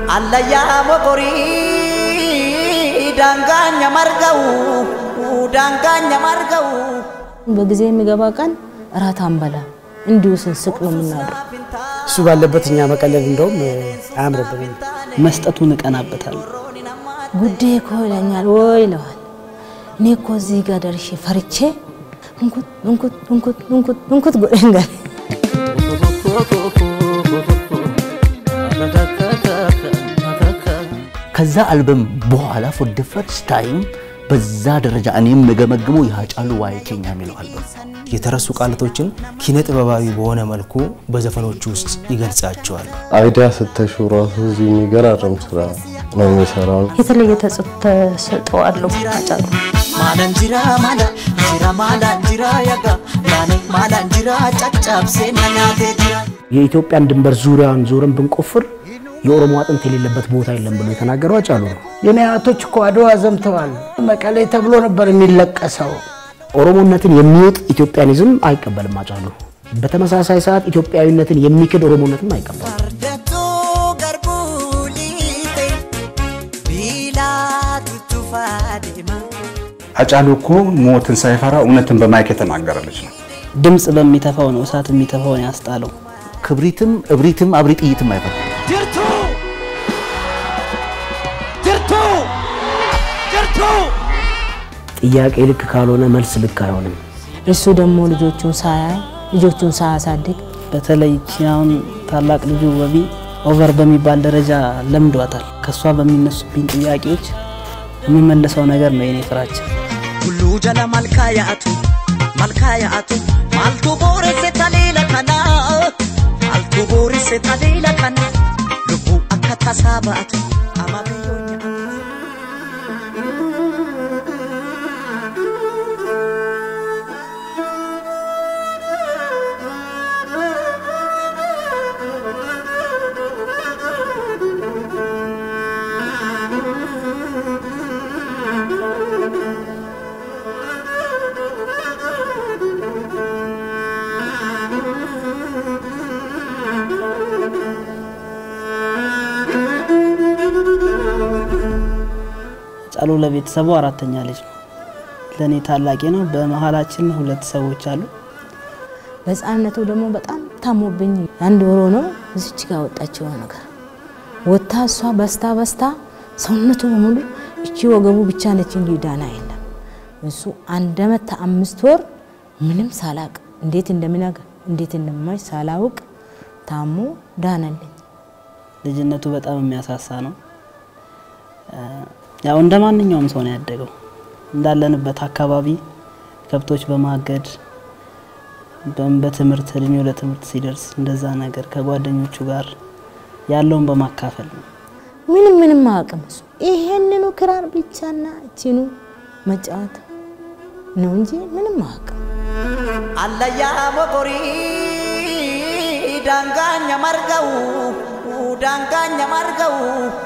Allayyaa mokorii daangaanya marga'u daangaanya marga'u. በጊዜ የሚገባ ቀን እራት አንበላ እንዲሁ ስንስቅ ነው የምናድረው። እሱ ባለበት እኛ መቀለል እንደውም አያምርብንም። መስጠቱን እቀናበታለሁ። ጉዴ እኮ ይለኛል ወይ ይለዋል። እኔ እኮ እዚህ ጋር ደርሼ ፈርቼ እንኩት እንኩት እንኩት እንኩት እንኩት ጎደን ጋር ከዛ አልበም በኋላ ፎር ደ ፈርስት ታይም በዛ ደረጃ እኔ የምገመግመው የሀጫሉ ዋይኬኛ የሚለው አልበም የተረሱ ቃላቶችን ኪነ ጥበባዊ በሆነ መልኩ በዘፈኖቹ ውስጥ ይገልጻቸዋል። አይዲያ ስተሹ ራሱ እዚህ የሚገራረም ስራ ነው የሚሰራው። የተለየ ተሰጥኦ አለው አጫሉ። Maalaan jira maala jira maalaan jira yaga yaane maalaan jira caccabsee na nyaatee jira. የኢትዮጵያን ድንበር ዙሪያውን ዞረን ብንቆፍር የኦሮሞ አጥንት የሌለበት ቦታ የለም ብሎ የተናገረው አጫሉ ነው። የኔ አያቶች እኮ አድዋ ዘምተዋል። መቀሌ ተብሎ ነበር የሚለቀሰው። ኦሮሞነትን የሚውጥ ኢትዮጵያኒዝም አይቀበልም አጫሉ። በተመሳሳይ ሰዓት ኢትዮጵያዊነትን የሚክድ ኦሮሞነትም አይቀበልም። Fardattuu garbuu liite biilaa tuttuufaa deema. አጫሉ እኮ ሞትን ሳይፈራ እውነትን በማይክ የተናገረ ልጅ ነው። ድምፅ በሚተፋው ነው እሳት የሚተፋውን ያስጣለው። ክብሪትም እብሪትም አብሪ ጥይትም አይፈታም። Jirtuu jirtuu jirtuu. ጥያቄ ልክ ካልሆነ መልስ ልክ አይሆንም። እሱ ደግሞ ልጆቹን ሳያይ ልጆቹን ሳያሳድግ በተለይ ይቺ አሁን ታላቅ ልጁ ወቢ ኦቨር በሚባል ደረጃ ለምዷታል። ከእሷ በሚነሱብኝ ጥያቄዎች የሚመለሰው ነገር ነው የኔ ፍራቻ። Tulluu jala malkaa yaa'atu malkaa yaa'atu maaltu booresse taliila kana maaltu booresse taliila kana lubbuu akka tasaa ba'atu ama biyyoon nyaatu. ጫሉ ለቤተሰቡ አራተኛ ልጅ ነው። ለእኔ ታላቄ ነው። በመሀላችን ሁለት ሰዎች አሉ። በህፃንነቱ ደግሞ በጣም ታሞብኝ አንድ ወሮ ነው እዚች ጋር ወጣችው ነገር ወታ እሷ በስታ በስታ ሰውነቱ በሙሉ እቺ ወገቡ ብቻ ነች እንጂ ዳና የለም። እሱ አንድ አመት አምስት ወር ምንም ሳላቅ እንዴት እንደሚነጋ እንዴት እንደማይ ሳላውቅ ታሞ ዳነልኝ። ልጅነቱ በጣም የሚያሳሳ ነው። ያው እንደ ማንኛውም ሰው ነው ያደገው። እንዳለንበት አካባቢ ከብቶች በማገድ በም- በትምህርት እድሜው ለትምህርት ሲደርስ እንደዛ ነገር ከጓደኞቹ ጋር ያለውን በማካፈል ነው። ምንም ምንም አያውቅም እሱ ይሄንኑ ክራር ብቻና እቺኑ መጫወት ነው እንጂ ምንም አያውቅም። Allayyaa mokorii daangaanya marga'u daangaanya marga'u.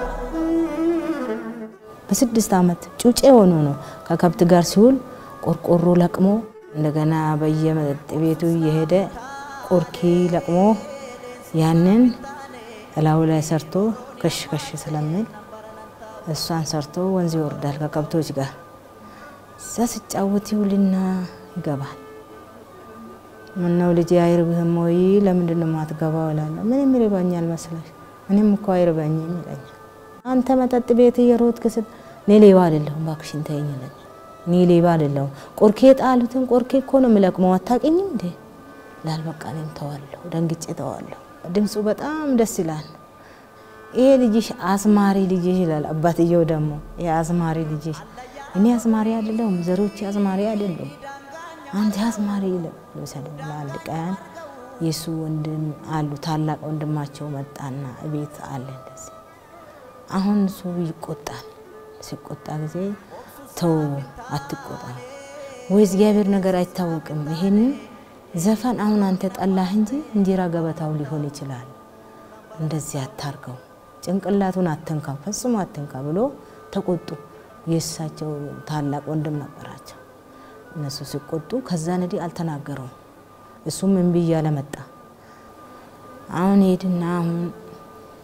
በስድስት ዓመት ጩጬ ሆኖ ነው ከከብት ጋር ሲውል ቆርቆሮ ለቅሞ እንደገና በየመጠጥ ቤቱ እየሄደ ቆርኪ ለቅሞ ያንን እላዩ ላይ ሰርቶ ከሽ ከሽ ስለሚል እሷን ሰርቶ ወንዝ ይወርዳል ከከብቶች ጋር እዛ ስጫወት ይውልና ይገባል። ምነው ልጄ አይርብህም ወይ? ለምንድን ነው የማትገባው እላለሁ። ምንም ይርባኛል መስለሽ? እኔም እኮ አይርበኝም ይለኛል። አንተ መጠጥ ቤት እየሮጥክ ስት እኔ ሌባ አይደለሁም እባክሽን ተይኝ ይለኛል። እኔ ሌባ አይደለሁም ቆርኬ ጣሉትን ቆርኬ እኮ ነው የምለቅመው አታውቂኝም እንዴ ላል በቃ እኔም ተዋለሁ፣ ደንግጬ ተዋለሁ። ድምፁ በጣም ደስ ይላል። ይሄ ልጅሽ አዝማሪ ልጅሽ ይላል አባትየው ደግሞ ይሄ አዝማሪ ልጅሽ እኔ አዝማሪ አይደለሁም ዘሮች አዝማሪ አይደሉም አንተ አዝማሪ ልውሰድ አንድ ቀን የእሱ ወንድም አሉ ታላቅ ወንድማቸው መጣና እቤት አለ እንደዚህ አሁን እሱ ይቆጣል ሲቆጣ ጊዜ ተው አትቆጣ ወይ እግዚአብሔር ነገር አይታወቅም ይሄን ዘፈን አሁን አንተ ጠላህ እንጂ እንጀራ ገበታው ሊሆን ይችላል እንደዚህ አታርገው ጭንቅላቱን አትንካ ፈጽሞ አትንካ ብሎ ተቆጡ የእሳቸው ታላቅ ወንድም ነበራቸው እነሱ ሲቆጡ ከዛ ነዲ አልተናገረውም እሱም እምቢ እያለ መጣ አሁን ሄድና አሁን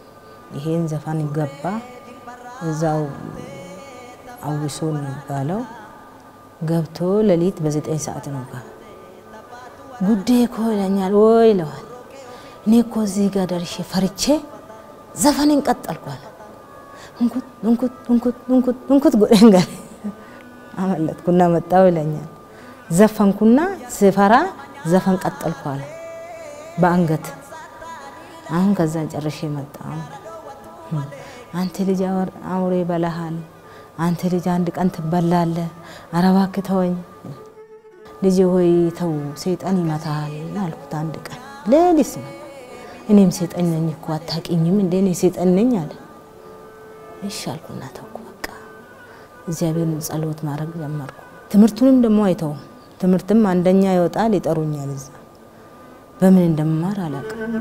ይሄን ዘፈን ገባ። እዛው አዊሶ ነው የሚባለው። ገብቶ ሌሊት በዘጠኝ ሰዓት ነው ጋ ጉዴ እኮ ይለኛል። ወይ ይለዋል። እኔ እኮ እዚህ ጋር ደርሼ ፈርቼ ዘፈኔን ቀጠልኳል። እንኩት እንኩት እንኩት እንኩት እንኩት ጎዴን ጋር አመለጥኩና መጣው ይለኛል። ዘፈንኩና ስፈራ ዘፈን ቀጠልኳል በአንገት አሁን ከዛን ጨርሼ መጣሁ። አንተ ልጅ አውሬ በላሃል፣ አንተ ልጅ አንድ ቀን ትበላለህ፣ ኧረ እባክህ ተወኝ ልጅ ሆይ ተው፣ ሰይጣን ይመታሃል አልኩት። አንድ ቀን ሌሊት ስመጣ እኔም ሰይጣን ነኝ እኮ አታውቂኝም እንዴ? እኔ ሰይጣን ነኝ አለ። እሺ አልኩና ተውኩ። በቃ እግዚአብሔርን ጸሎት ማድረግ ጀመርኩ። ትምህርቱንም ደግሞ አይተው ትምህርትም አንደኛ ይወጣል፣ ይጠሩኛል እዛ በምን እንደምማር አላውቅም።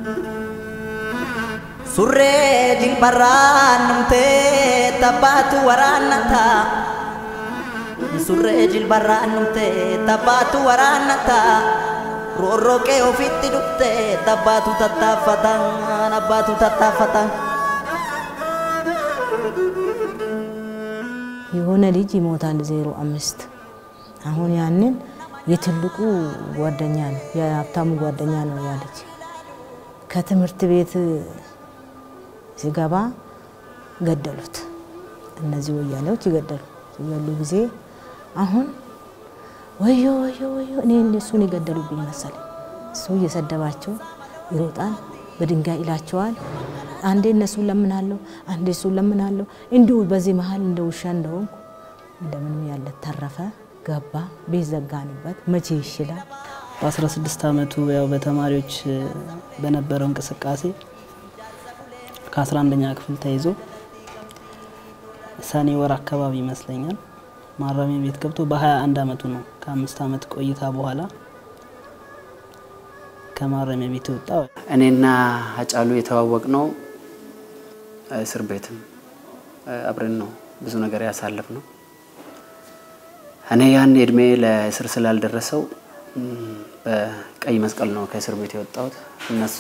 ሱሬ ጅልበራን ኑምቴ ተባቱ ወራነታ ሱሬ ጅልበራን ኑምቴ ተባቱ ወራነታ ሮሮቄ ኦፊtti ዱፍቴ ተባቱ ተታፈታን አባቱ ተታፈታን የሆነ ልጅ ይሞታል ዜሮ አምስት አሁን ያንን የትልቁ ጓደኛ ነው የሀብታሙ ጓደኛ ነው ያ ልጅ ከትምህርት ቤት ሲገባ ገደሉት። እነዚህ ወያኔዎች ይገደሉ ሲገሉ ጊዜ አሁን ወዮ ወዮ ወዮ እኔ እነሱን የገደሉብኝ መሰለኝ። እሱ እየሰደባቸው ይሮጣል፣ በድንጋይ ይላቸዋል። አንዴ እነሱን ለምናለሁ፣ አንዴ እሱን ለምናለሁ። እንዲሁ በዚህ መሀል እንደ ውሻ እንደሆንኩ እንደምንም ያለ ተረፈ። ገባ፣ ቤት ዘጋንበት። መቼ ይሽላል? በ16 ዓመቱ ያው በተማሪዎች በነበረው እንቅስቃሴ ከ11ኛ ክፍል ተይዞ ሰኔ ወር አካባቢ ይመስለኛል ማረሚያ ቤት ገብቶ በ21 ዓመቱ ነው ከአምስት ዓመት ቆይታ በኋላ ከማረሚያ ቤት የወጣ። እኔና አጫሉ የተዋወቅ ነው እስር ቤትም አብረን ነው ብዙ ነገር ያሳለፍ ነው። እኔ ያን እድሜ ለእስር ስላልደረሰው በቀይ መስቀል ነው ከእስር ቤት የወጣሁት። እነሱ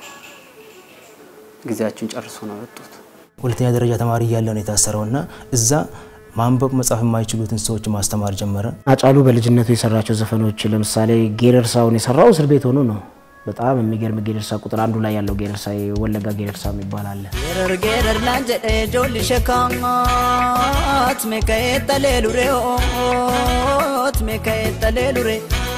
ጊዜያቸውን ጨርሶ ነው የወጡት። ሁለተኛ ደረጃ ተማሪ እያለ ነው የታሰረው እና እዛ ማንበብ መጻፍ የማይችሉትን ሰዎች ማስተማር ጀመረ። አጫሉ በልጅነቱ የሰራቸው ዘፈኖች ለምሳሌ ጌረርሳውን የሰራው እስር ቤት ሆኖ ነው። በጣም የሚገርም ጌረርሳ ቁጥር አንዱ ላይ ያለው ጌረርሳ የወለጋ ጌረርሳ የሚባል አለ። ጌረር ጌረር ናን ጀዴ ጆሊ ሸካት ሜከኤ ጠሌ ሉሬ ኦት ሜከኤ ጠሌ ሉሬ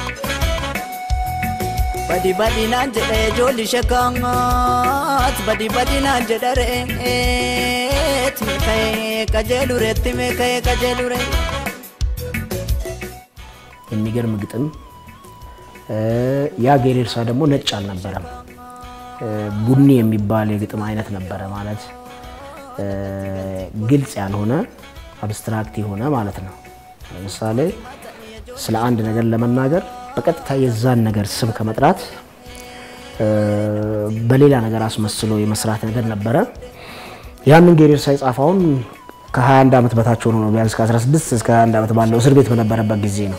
በዲ በዲ ናን ጀዴ ጆሊ ሸካት በዲ በዲ ናን ጀደሬት ሜከኤ ቀጀሉሬት ሜከኤ ቀጀሉሬ የሚገርም ግጥም ያ ጌሬርሳ ደግሞ ነጭ አልነበረም። ቡኒ የሚባል የግጥም አይነት ነበረ። ማለት ግልጽ ያልሆነ አብስትራክት የሆነ ማለት ነው። ለምሳሌ ስለ አንድ ነገር ለመናገር በቀጥታ የዛን ነገር ስም ከመጥራት በሌላ ነገር አስመስሎ የመስራት ነገር ነበረ። ያንን ጌሬርሳ የጻፈውን ከ21 ዓመት በታች ሆኖ ነው ቢያንስ ከ16 እስከ 21 ዓመት ባለው እስር ቤት በነበረበት ጊዜ ነው።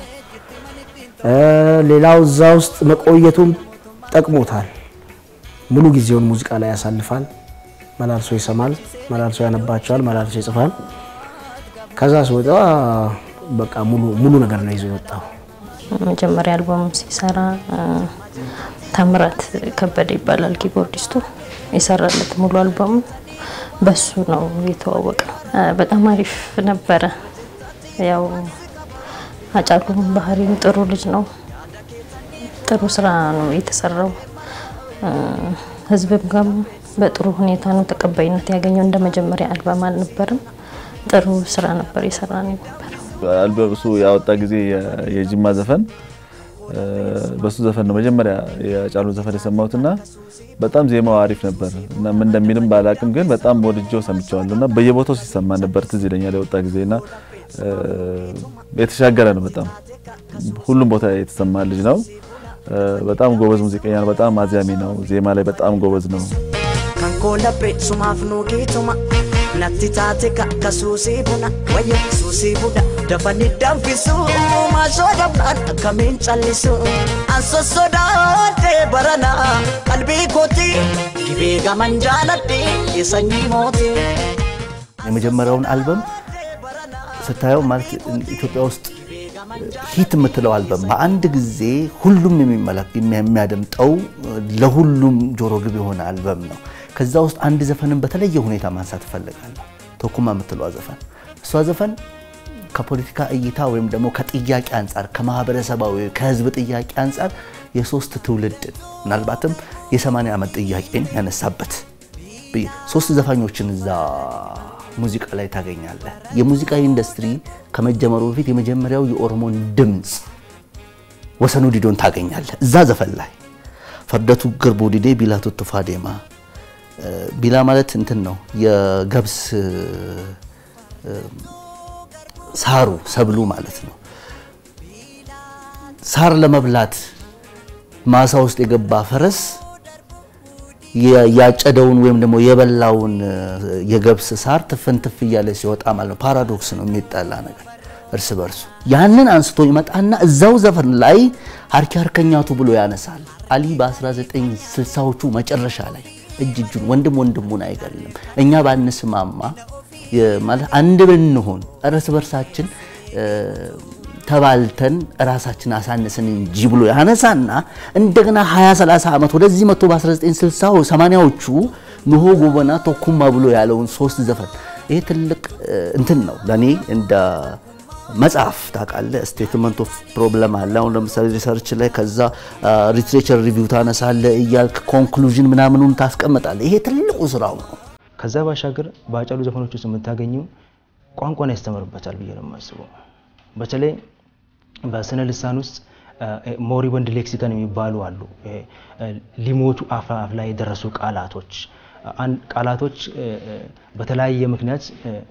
ሌላው እዛ ውስጥ መቆየቱም ጠቅሞታል። ሙሉ ጊዜውን ሙዚቃ ላይ ያሳልፋል። መላልሶ ይሰማል፣ መላልሶ ያነባቸዋል፣ መላልሶ ይጽፋል። ከዛ ሲወጣ በቃ ሙሉ ሙሉ ነገር ነው ይዞ የወጣው። መጀመሪያ አልበሙ ሲሰራ ታምራት ከበደ ይባላል ኪቦርዲስቱ የሰራለት ሙሉ አልበሙ በሱ ነው የተዋወቀ። በጣም አሪፍ ነበረ። ያው አጫሉም ባህሪም ጥሩ ልጅ ነው። ጥሩ ስራ ነው የተሰራው። ህዝብም ጋር በጥሩ ሁኔታ ነው ተቀባይነት ያገኘው። እንደ መጀመሪያ አልበም አልነበርም። ጥሩ ስራ ነበር የሰራ ነው የነበረው። አልበም እሱ ያወጣ ጊዜ የጅማ ዘፈን በሱ ዘፈን ነው መጀመሪያ የጫሉ ዘፈን የሰማሁትና በጣም ዜማው አሪፍ ነበር እና ምን እንደሚልም ባላቅም ግን በጣም ወድጄው ሰምቼዋለሁ እና በየቦታው ሲሰማ ነበር ትዝ ይለኛል የወጣ ጊዜና የተሻገረ ነው። በጣም ሁሉም ቦታ የተሰማ ልጅ ነው። በጣም ጎበዝ ሙዚቀኛ ነው። በጣም አዚያሚ ነው። ዜማ ላይ በጣም ጎበዝ ነው። ካንኮ ለቤ ሱማፍ ኑጊቱማ natti taate kakka suusii buna wayya suusii buna dafanii danfisu maashoo dabnaan akkamiin callisu an sossodaadde barana qalbii kooti dhibee gaman jaaladhe sanyii mootii. የመጀመሪያውን አልበም ስታየው ማለት ኢትዮጵያ ውስጥ ሂት የምትለው አልበም በአንድ ጊዜ ሁሉም የሚመለክ የሚያደምጠው ለሁሉም ጆሮ ግብ የሆነ አልበም ነው። ከዛ ውስጥ አንድ ዘፈንን በተለየ ሁኔታ ማንሳት እፈልጋለሁ። ቶኩማ የምትለዋ ዘፈን እሷ ዘፈን ከፖለቲካ እይታ ወይም ደግሞ ከጥያቄ አንጻር ከማህበረሰባዊ ከህዝብ ጥያቄ አንጻር የሶስት ትውልድን ምናልባትም የሰማንያ ዓመት ጥያቄን ያነሳበት ሶስት ዘፋኞችን እዛ ሙዚቃ ላይ ታገኛለህ። የሙዚቃ ኢንዱስትሪ ከመጀመሩ በፊት የመጀመሪያው የኦሮሞን ድምፅ ወሰኑ ዲዶን ታገኛለህ እዛ ዘፈን ላይ ፈርደቱ ግርቦ ዲዴ ቢላ ቱቱፋ ዴማ ቢላ ማለት እንትን ነው የገብስ ሳሩ ሰብሉ ማለት ነው። ሳር ለመብላት ማሳ ውስጥ የገባ ፈረስ ያጨደውን ወይም ደግሞ የበላውን የገብስ ሳር ትፍንትፍ እያለ ሲወጣ ማለት ነው። ፓራዶክስ ነው የሚጠላ ነገር እርስ በርሱ። ያንን አንስቶ ይመጣና እዛው ዘፈን ላይ ሀርኪ ሀርከኛቱ ብሎ ያነሳል። አሊ በ1960ዎቹ መጨረሻ ላይ እጅ እጁን ወንድም ወንድሙን አይገልም። እኛ ባንስማማ ማለት አንድ ብንሆን እርስ በርሳችን ተባልተን ራሳችን አሳንስን እንጂ ብሎ ያነሳና እንደገና 20 30 ዓመት ወደዚህ መጥቶ በ1960 80ዎቹ ኖሆ ጎበና ቶኩማ ብሎ ያለውን ሶስት ዘፈን ይሄ ትልቅ እንትን ነው ለኔ እንደ መጽሐፍ ታውቃለህ። ስቴትመንት ኦፍ ፕሮብለም አለ። አሁን ለምሳሌ ሪሰርች ላይ ከዛ ሊትሬቸር ሪቪው ታነሳለህ እያልክ ኮንክሉዥን ምናምኑን ታስቀምጣለህ። ይሄ ትልቁ ስራው ነው። ከዛ ባሻገር በአጫሉ ዘፈኖች ውስጥ የምታገኘው ቋንቋን ያስተምርበታል ብዬ ነው የማስበው። በተለይ በስነ ልሳን ውስጥ ሞሪበንድ ሌክሲከን የሚባሉ አሉ። ሊሞቱ አፋፍ ላይ የደረሱ ቃላቶች ቃላቶች በተለያየ ምክንያት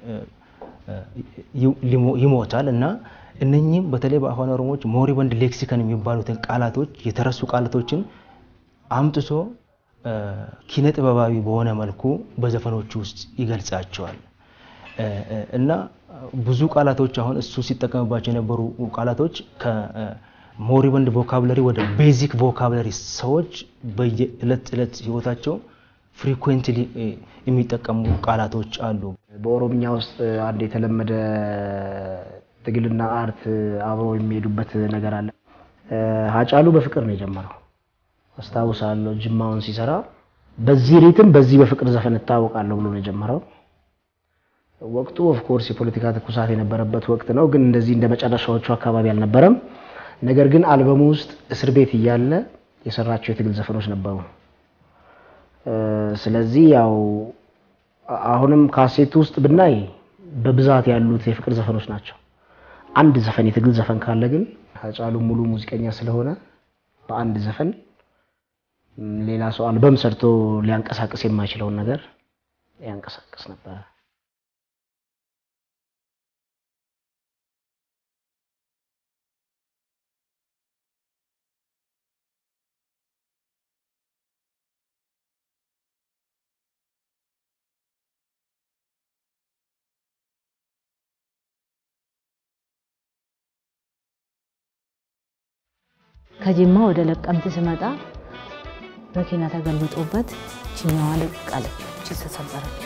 ይሞታል እና እነኚህም በተለይ በአፋን ኦሮሞዎች ሞሪበንድ ሌክሲከን የሚባሉትን ቃላቶች የተረሱ ቃላቶችን አምጥቶ ኪነ ጥበባዊ በሆነ መልኩ በዘፈኖቹ ውስጥ ይገልጻቸዋል እና ብዙ ቃላቶች አሁን እሱ ሲጠቀምባቸው የነበሩ ቃላቶች ከሞሪበንድ ቮካብለሪ ወደ ቤዚክ ቮካብለሪ ሰዎች በየዕለት ዕለት ህይወታቸው ፍሪኩዌንትሊ የሚጠቀሙ ቃላቶች አሉ። በኦሮምኛ ውስጥ አንድ የተለመደ ትግልና አርት አብሮ የሚሄዱበት ነገር አለ። ሀጫሉ በፍቅር ነው የጀመረው። አስታውሳለሁ ጅማውን ሲሰራ በዚህ ሪትም በዚህ በፍቅር ዘፈን እታወቃለሁ ብሎ ነው የጀመረው። ወቅቱ ኦፍኮርስ የፖለቲካ ትኩሳት የነበረበት ወቅት ነው፣ ግን እንደዚህ እንደ መጨረሻዎቹ አካባቢ አልነበረም። ነገር ግን አልበሙ ውስጥ እስር ቤት እያለ የሰራቸው የትግል ዘፈኖች ነበሩ። ስለዚህ ያው አሁንም ካሴቱ ውስጥ ብናይ በብዛት ያሉት የፍቅር ዘፈኖች ናቸው። አንድ ዘፈን የትግል ዘፈን ካለ ግን ሀጫሉ ሙሉ ሙዚቀኛ ስለሆነ በአንድ ዘፈን ሌላ ሰው አልበም ሰርቶ ሊያንቀሳቅስ የማይችለውን ነገር ያንቀሳቅስ ነበረ። ከጅማ ወደ ለቀምት ስመጣ መኪና ተገልብጦበት ችኛዋ ለቃለች፣ እቺ ተሰበረችው።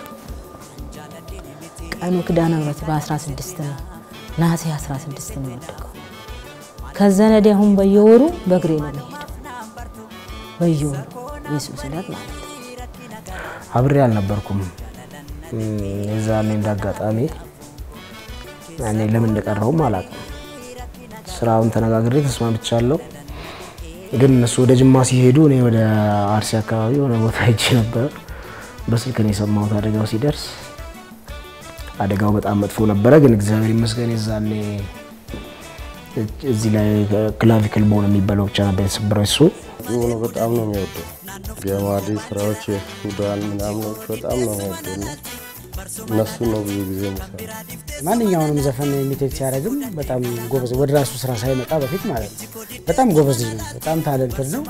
ቀኑ ኪዳነ ምሕረት በ16 ነው፣ ነሐሴ 16 ነው የወደቀው። ከዛ ነዲ አሁን በየወሩ በእግሬ ነው የሚሄደው፣ በየወሩ የሱስ ዕለት ማለት ነው። አብሬ አልነበርኩም የዛኔ እንዳጋጣሚ እኔ ለምን እንደቀረውም አላውቅም። ስራውን ተነጋግሬ ተስማምቻለሁ። ግን እነሱ ወደ ጅማ ሲሄዱ እኔ ወደ አርሲ አካባቢ የሆነ ቦታ ሄጄ ነበር። በስልክ ነው የሰማሁት አደጋው ሲደርስ። አደጋው በጣም መጥፎ ነበረ፣ ግን እግዚአብሔር ይመስገን የዛኔ እዚህ ላይ ክላቪክል ቦን የሚባለው ብቻ ነበር የተሰበረው እሱ። የሆነ በጣም ነው የሚወደው የማዲ ስራዎች የሱዳን ምናምኖች በጣም ነው የሚወደው። እነሱ ነው ብዙ ጊዜ የሚሰራ ማንኛውንም ዘፈን ኢሚቴት ሲያደርግም በጣም ጎበዝ፣ ወደ ራሱ ስራ ሳይመጣ በፊት ማለት ነው። በጣም ጎበዝ ልጅ ነው። በጣም ታለንትድ ነው።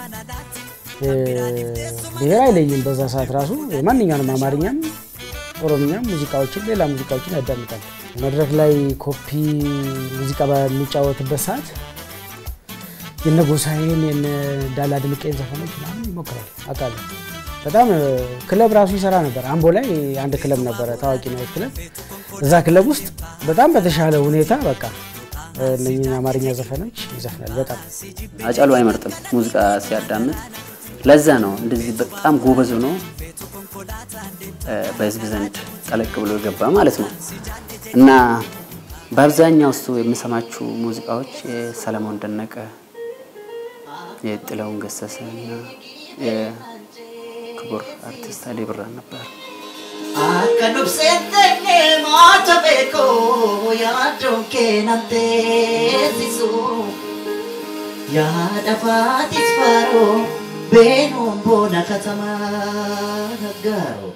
ብሔር አይለይም። በዛ ሰዓት ራሱ ማንኛውንም አማርኛም፣ ኦሮምኛም ሙዚቃዎችን፣ ሌላ ሙዚቃዎችን ያዳምጣል። መድረክ ላይ ኮፒ ሙዚቃ በሚጫወትበት ሰዓት የነ ጎሳዬን የነ ዳላ ድምቄን ዘፈኖች ምናምን ይሞክራል አውቃለሁ። በጣም ክለብ ራሱ ይሰራ ነበር። አምቦ ላይ አንድ ክለብ ነበረ፣ ታዋቂ ናይት ክለብ። እዛ ክለብ ውስጥ በጣም በተሻለ ሁኔታ በቃ እነኝህ አማርኛ ዘፈኖች ይዘፍናል። በጣም አጫሉ አይመርጥም ሙዚቃ ሲያዳምጥ። ለዛ ነው እንደዚህ በጣም ጎበዝ ሆኖ በህዝብ ዘንድ ጠለቅ ብሎ የገባ ማለት ነው። እና በአብዛኛው እሱ የምሰማችሁ ሙዚቃዎች የሰለሞን ደነቀ፣ የጥላሁን ገሰሰ እና የክቡር አርቲስት አሊ ብራን ነበር። Akka dubsettenne maata beeko yaaddoon kee nan teessisu yaada faatis faaroo beenuun boona katamaa naggaaro.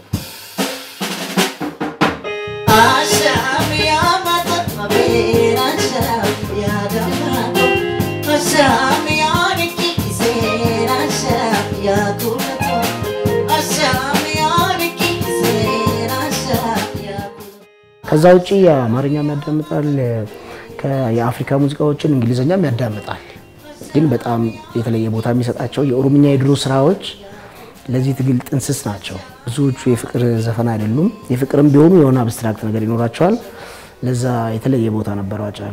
Ashaam yaamata mabeera ashaam yaada faaroo ashaam yaani kiiseera ashaam yaa kuulatoo ashaam yaani kiiseera ashaam yaa ከዛ ውጭ የአማርኛም ያዳምጣል፣ ከ- የአፍሪካ ሙዚቃዎችን እንግሊዝኛም ያዳምጣል። ግን በጣም የተለየ ቦታ የሚሰጣቸው የኦሮምኛ የድሮ ስራዎች ለዚህ ትግል ጥንስስ ናቸው። ብዙዎቹ የፍቅር ዘፈን አይደሉም። የፍቅርም ቢሆኑ የሆነ አብስትራክት ነገር ይኖራቸዋል። ለዛ የተለየ ቦታ ነበረው አጫሉ።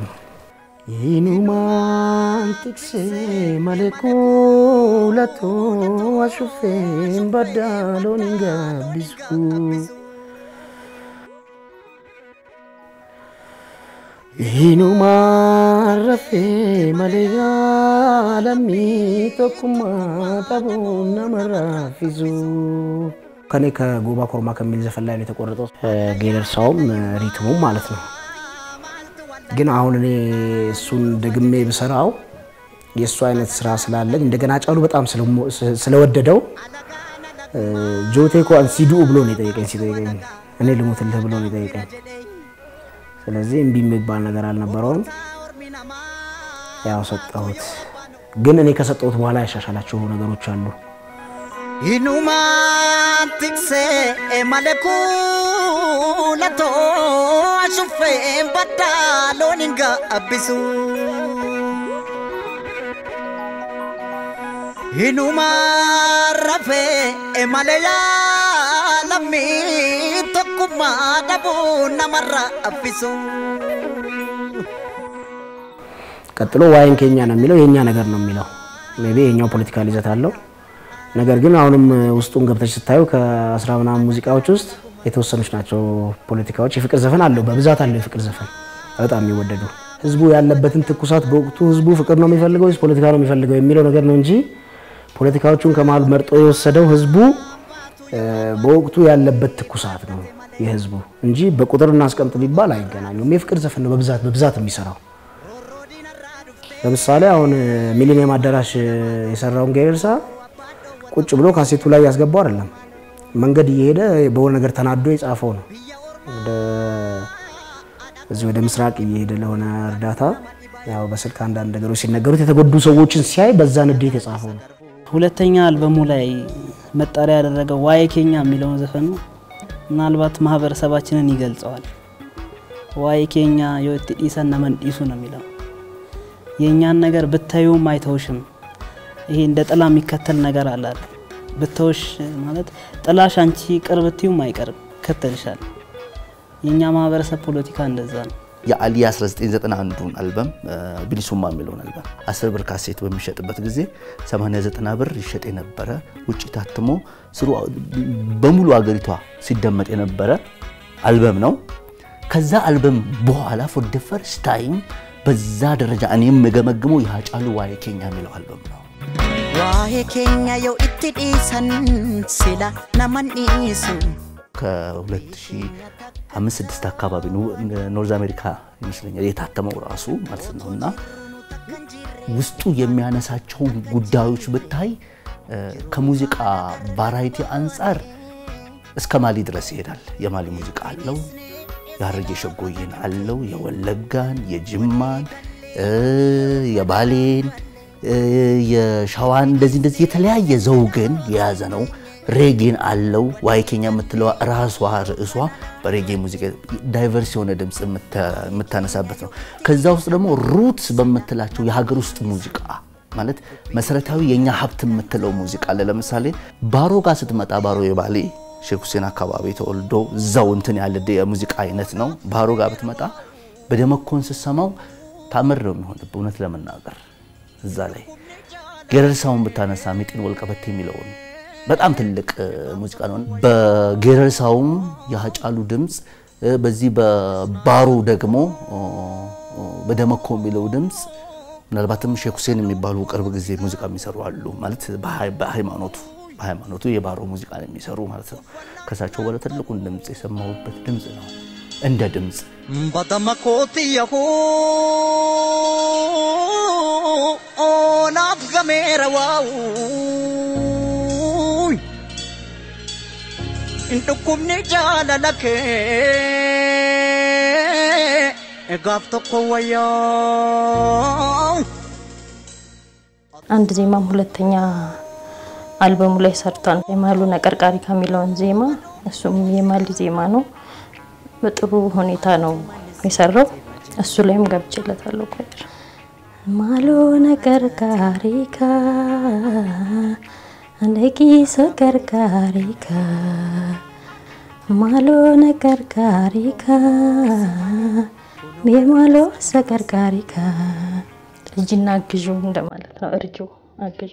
ይኑማን ቲክሴ መሌኩ ለቶ አሹፌን በዳሎን ጋቢስኩ Hinumaan rafee malee yaalamii tokkummaa dhabuun nama raffisu. ከኔ ከጎባ ኮርማ ከሚል ዘፈን ላይ ነው የተቆረጠው። ጌደርሳውም ሪትሙም ማለት ነው። ግን አሁን እኔ እሱን ደግሜ ብሰራው የእሱ አይነት ስራ ስላለኝ እንደገና ጫሉ በጣም ስለሞ- ስለወደደው ጆቴ እኮ ሲዱ ብሎ ነው የጠየቀኝ። ሲጠይቀኝ እኔ ልሙትልህ ብሎ ነው የጠየቀኝ። ስለዚህ እምቢ የሚባል ነገር አልነበረውም። ያው ሰጠሁት። ግን እኔ ከሰጠሁት በኋላ ያሻሻላቸው ነገሮች አሉ። Hinumaan tiksee malee kuulatoo ashuffeen baddaa loon hin gaabbisu. Hinumaan rafee malee yaalamii tokkummaa dhabuu namarra abbisu. ቀጥሎ ዋይን ኬኛ ነው የሚለው የእኛ ነገር ነው የሚለው ሜይ ቢ የኛው ፖለቲካል ይዘት አለው። ነገር ግን አሁንም ውስጡን ገብተች ስታዩ ከአስራ ምናምን ሙዚቃዎች ውስጥ የተወሰኑች ናቸው ፖለቲካዎች። የፍቅር ዘፈን አለው፣ በብዛት አለው የፍቅር ዘፈን በጣም የሚወደዱ ህዝቡ ያለበትን ትኩሳት በወቅቱ ህዝቡ ፍቅር ነው የሚፈልገው ወይስ ፖለቲካ ነው የሚፈልገው የሚለው ነገር ነው እንጂ ፖለቲካዎቹን ከመሀል መርጦ የወሰደው ህዝቡ እ፣ በወቅቱ ያለበት ትኩሳት ነው የህዝቡ እንጂ በቁጥር እናስቀምጥ ቢባል አይገናኙም። የፍቅር ዘፈን ነው በብዛት በብዛት የሚሰራው። ለምሳሌ አሁን ሚሊኒየም አዳራሽ የሰራውን ጌርሳ ቁጭ ብሎ ካሴቱ ላይ ያስገባው አይደለም። መንገድ እየሄደ በሆነ ነገር ተናዶ የጻፈው ነው። ወደ እዚህ ወደ ምስራቅ እየሄደ ለሆነ እርዳታ ያው በስልክ አንዳንድ ነገሮች ሲነገሩት የተጎዱ ሰዎችን ሲያይ በዛ ንዴት የጻፈው ነው። ሁለተኛ አልበሙ ላይ መጠሪያ ያደረገው ዋይ ኬኛ የሚለውን ዘፈኑ ምናልባት ማህበረሰባችንን ይገልጸዋል። ዋይ ኬኛ የወት ዲሰን ነመን ዲሱ ነው የሚለው የእኛን ነገር ብታዩም አይተውሽም። ይሄ እንደ ጥላ የሚከተል ነገር አለ አይደል? ብተውሽ ማለት ጥላሽ አንቺ ቅርብ ብትዩም አይቀርም ይከተልሻል። የእኛ ማህበረሰብ ፖለቲካ እንደዛ ነው። የአሊ 1991ን አልበም ቢሊሱማ የሚለውን አልበም 10 ብር ካሴት በሚሸጥበት ጊዜ 89 ብር ይሸጥ የነበረ ውጭ ታትሞ ስሩ በሙሉ አገሪቷ ሲደመጥ የነበረ አልበም ነው። ከዛ አልበም በኋላ ፎር ደ ፈርስት ታይም በዛ ደረጃ እኔ የምገመግመው የሀጫሉ ዋይ ኬኛ የሚለው አልበም ነው። Waa'ee keenya yoo itti dhiisan sila naman dhiisu. ከ2005 አካባቢ ነው ኖርዝ አሜሪካ ይመስለኛል የታተመው ራሱ ማለት ነው እና ውስጡ የሚያነሳቸውን ጉዳዮች ብታይ እ፣ ከሙዚቃ ቫራይቲ አንጻር እስከ ማሊ ድረስ ይሄዳል። የማሊ ሙዚቃ አለው፣ የሀረርጌ ሸጎዬን አለው፣ የወለጋን፣ የጅማን፣ እ፣ የባሌን፣ እ፣ የሸዋን እንደዚህ እንደዚህ የተለያየ ዘውግን የያዘ ነው። ሬጌን አለው። ዋይ ኬኛ የምትለዋ ራሷ ርዕሷ በሬጌ ሙዚቃ ዳይቨርስ የሆነ ድምፅ የምታ- የምታነሳበት ነው። ከዛ ውስጥ ደግሞ ሩት በምትላቸው የሀገር ውስጥ ሙዚቃ ማለት መሰረታዊ የኛ ሀብት የምትለው ሙዚቃ አለ። ለምሳሌ ባሮ ጋር ስትመጣ ባሮ የባሌ ሼክ ሁሴን አካባቢ ተወልዶ እዛው እንትን ያለ የሙዚቃ አይነት ነው። ባሮ ጋር ብትመጣ በደመኮን ስትሰማው ታምር ነው የሚሆንብህ እውነት ለመናገር እዛ ላይ ገረርሳውን ብታነሳ ሚጢን ወልቀበቴ የሚለውን በጣም ትልቅ ሙዚቃ ነው። በገረርሳውም የሀጫሉ ድምፅ በዚህ በባሩ ደግሞ በደመኮ የሚለው ድምፅ ምናልባትም ሼክ ሁሴን የሚባሉ ቅርብ ጊዜ ሙዚቃ የሚሰሩ አሉ። ማለት በሃይማኖቱ በሃይማኖቱ የባሮ ሙዚቃ ነው የሚሰሩ ማለት ነው። ከሳቸው በኋላ ትልቁን ድምፅ የሰማሁበት ድምፅ ነው እንደ ድምፅ በደመኮትየሁ ናፍ ገሜረዋው dhukkubni jaalala kee gaaf tokko wayyaa አንድ ዜማም ሁለተኛ አልበሙ ላይ ሰርቷል። የማሉ ነቀርቃሪ ከሚለውን ዜማ እሱም የማሊ ዜማ ነው። በጥሩ ሁኔታ ነው የሰራው። እሱ ላይም ገብቼለታለሁ። ቆይር ማሎ ነቀርቃሪካ አንደቂሶ ቀርቃሪካ ማሎ ነቀርቃሪካ የማሎ ሰቀርቃሪካ ልጅና አግዡ እንደማለት ነው። እርጁ አግዡ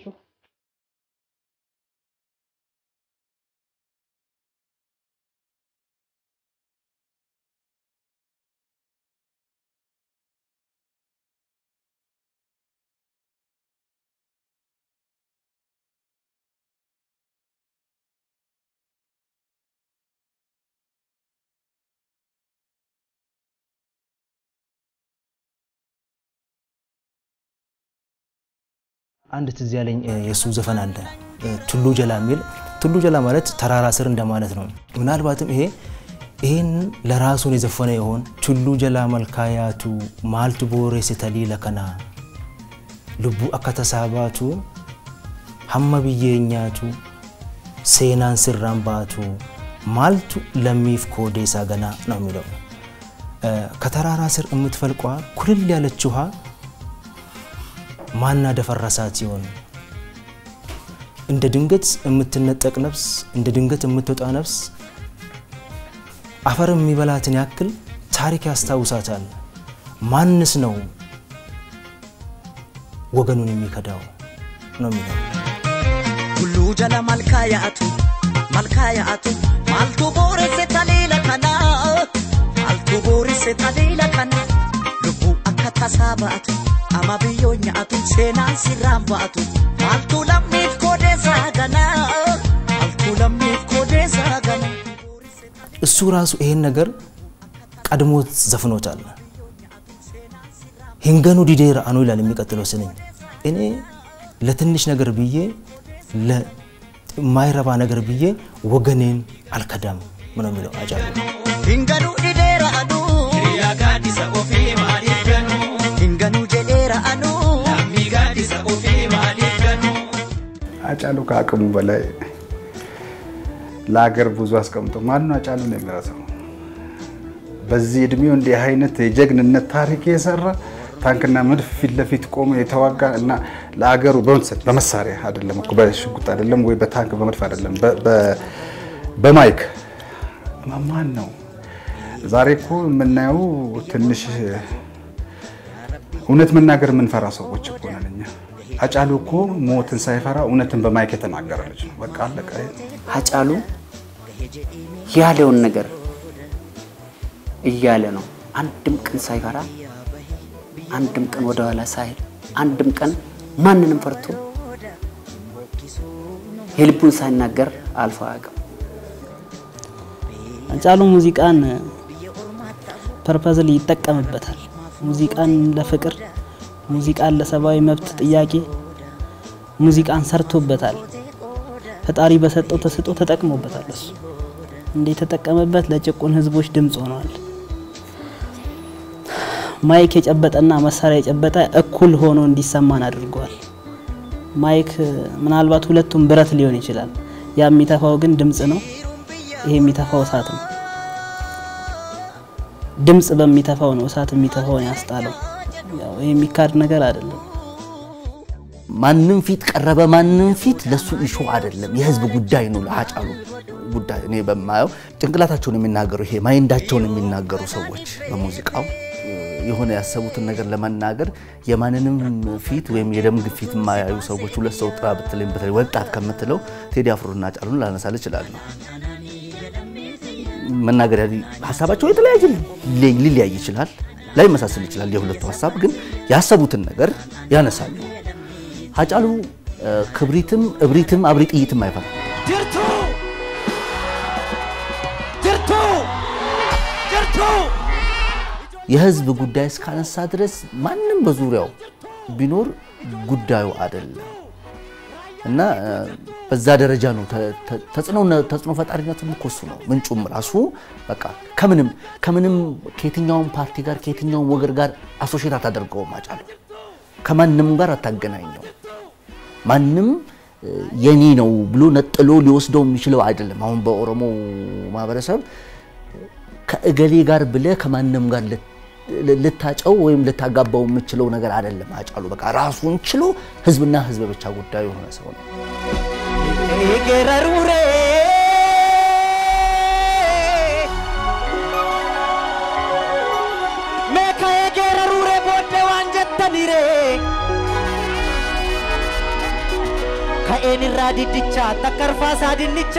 አንድ ትዝ ያለኝ የእሱ ዘፈን አለ ቱሉ ጀላ የሚል ቱሉ ጀላ ማለት ተራራ ስር እንደማለት ነው። ምናልባትም ይሄ ይህን ለራሱን የዘፈነ ይሆን ቱሉ ጀላ መልካያቱ ማልቱ ቦሬ ስተሊለ ከና ልቡ አከተሳባቱ ሀመ ብዬኛቱ ሴናን ስራን ባቱ ማልቱ ለሚፍ ኮዴሳ ገና ነው የሚለው ከተራራ ስር የምትፈልቋ ኩልል ያለች ውሃ ማና ደፈረሳት ሲሆን እንደ ድንገት የምትነጠቅ ነፍስ እንደ ድንገት የምትወጣ ነፍስ አፈር የሚበላትን ያክል ታሪክ ያስታውሳታል። ማንስ ነው ወገኑን የሚከዳው ነው የሚለው ሁሉ ጀለ መልካያቱ መልካያቱ ማልቱ ቦሬሴ ተሌለ ከና ማልቱ ቦሬሴ ተሌለ ከና ልቡ akka tasaa ba'atu ama biyyoo nyaatu seenaan sirraan ba'atu maaltu lammiif koodeessaa ganaa maaltu lammiif koodeessaa ganaa. እሱ ራሱ ይሄን ነገር ቀድሞት ዘፍኖታል። ሂንገኑ ዲዴራ አኑ ይላል የሚቀጥለው ስንኝ እኔ ለትንሽ ነገር ብዬ ለማይረባ ነገር ብዬ ወገኔን አልከዳም ነው የሚለው አጫሉ። ሂንገኑ ዲዴራ አኑ hiriyaa gaaddisa ofii maaliif ganu hinganu jedheera anu lammii gaaddisa ofii maaliif ganu አጫሉ ከአቅሙ በላይ ለሀገር ብዙ አስቀምጦ ማን ነው አጫሉ ነው የሚረሳው? በዚህ እድሜው እንዲህ አይነት የጀግንነት ታሪክ የሰራ ታንክና መድፍ ፊት ለፊት ቆሞ የተዋጋ እና ለአገሩ በመሳሪያ አይደለም እኮ በሽጉጥ አይደለም ወይ በታንክ በመድፍ አይደለም በማይክ ማን ነው? ዛሬ እኮ የምናየው ትንሽ እውነት መናገር የምንፈራ ሰዎች እኮ ነን እኛ። አጫሉ እኮ ሞትን ሳይፈራ እውነትን በማይክ የተናገረ ልጅ ነው። በቃ አለቀ። ሀጫሉ ያለውን ነገር እያለ ነው። አንድም ቀን ሳይፈራ፣ አንድም ቀን ወደኋላ ሳይል፣ አንድም ቀን ማንንም ፈርቶ የልቡን ሳይናገር አልፎ አያውቅም። አጫሉ ሙዚቃን ፐርፐዝሊ ይጠቀምበታል። ሙዚቃን ለፍቅር፣ ሙዚቃን ለሰብአዊ መብት ጥያቄ፣ ሙዚቃን ሰርቶበታል። ፈጣሪ በሰጠው ተስጦ ተጠቅሞበታል። እሱ እንደ የተጠቀመበት ለጭቁን ህዝቦች ድምፅ ሆነዋል። ማይክ የጨበጠና መሳሪያ የጨበጠ እኩል ሆኖ እንዲሰማን አድርጓል። ማይክ ምናልባት ሁለቱም ብረት ሊሆን ይችላል። ያ የሚተፋው ግን ድምፅ ነው። ይሄ የሚተፋው እሳት ነው። ድምፅ በሚተፋው ነው እሳት የሚተፋውን ያስጣለው። ያው ይሄ የሚካድ ነገር አይደለም። ማንም ፊት ቀረበ ማንም ፊት ለሱ ኢሹ አይደለም፣ የህዝብ ጉዳይ ነው። ለሀጫሉ ጉዳይ እኔ በማየው ጭንቅላታቸውን የሚናገሩ ይሄ ማይንዳቸውን የሚናገሩ ሰዎች በሙዚቃው የሆነ ያሰቡትን ነገር ለመናገር የማንንም ፊት ወይም የደም ግፊት የማያዩ ሰዎች ሁለት ሰው ጥራ ብትለኝ በተለይ ወጣት ከምትለው ቴዲ አፍሮና ጫሉን ላነሳል እችላለሁ። መናገር ሀሳባቸው የተለያየ ሊለያይ ይችላል፣ ላይመሳሰል ይችላል። የሁለቱ ሀሳብ ግን ያሰቡትን ነገር ያነሳሉ። ሀጫሉ ክብሪትም እብሪትም አብሪ ጥይትም አይፈራም። ጅርቱ ጅርቱ ጅርቱ የህዝብ ጉዳይ እስካነሳ ድረስ ማንም በዙሪያው ቢኖር ጉዳዩ አይደለም እና በዛ ደረጃ ነው ተጽዕኖ ፈጣሪነቱም እኮ እሱ ነው። ምንጩም ራሱ በቃ ከምንም ከምንም ከየትኛውም ፓርቲ ጋር ከየትኛውም ወገን ጋር አሶሼት አታደርገውም። አጫሉ ከማንም ጋር አታገናኘው። ማንም የኔ ነው ብሎ ነጥሎ ሊወስደው የሚችለው አይደለም። አሁን በኦሮሞ ማህበረሰብ ከእገሌ ጋር ብለ ከማንም ጋር ልታጨው ወይም ልታጋባው የምችለው ነገር አይደለም። አጫሉ በቃ ራሱን ችሎ ህዝብና ህዝብ ብቻ ጉዳዩ የሆነ ሰው ነው። ገረሩሬ ሜካ የገረሩሬ ቦደ ዋንጀተኒሬ ከኤንራ ዲድቻ ተከርፋሳ ድንቻ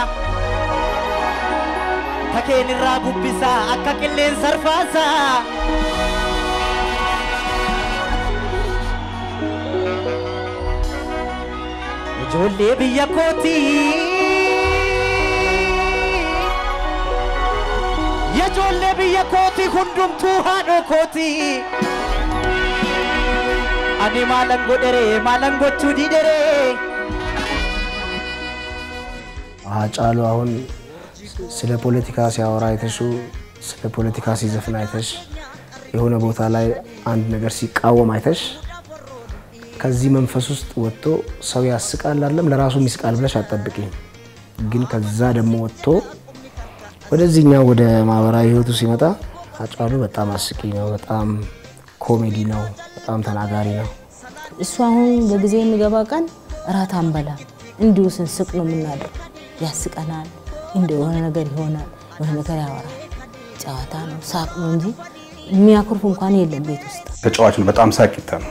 ተኬንራ ቡቢሳ አካ ቅሌን ሰርፋሳ ijoollee biyya kooti ijoollee biyya kooti hundumtuu haadhoo kooti ani maalan godhere maalan gochuu didhere ሀጫሉ አሁን ስለ ፖለቲካ ሲያወራ አይተሹ ስለ ፖለቲካ ሲዘፍን አይተሽ የሆነ ቦታ ላይ አንድ ነገር ሲቃወም አይተሽ ከዚህ መንፈስ ውስጥ ወጥቶ ሰው ያስቃል አይደለም ለራሱም ይስቃል ብለሽ አትጠብቂኝ። ግን ከዛ ደግሞ ወጥቶ ወደዚህኛው ወደ ማህበራዊ ህይወቱ ሲመጣ ሀጫሉ በጣም አስቂ ነው፣ በጣም ኮሜዲ ነው፣ በጣም ተናጋሪ ነው። እሱ አሁን በጊዜ የሚገባ ቀን እራት አንበላ እንዲሁ ስንስቅ ነው የምናድረው። ያስቀናል፣ እንደ የሆነ ነገር ይሆናል፣ የሆነ ነገር ያወራል። ጨዋታ ነው፣ ሳቅ ነው እንጂ የሚያኩርፍ እንኳን የለም ቤት ውስጥ። ተጫዋች ነው፣ በጣም ሳቂታ ነው።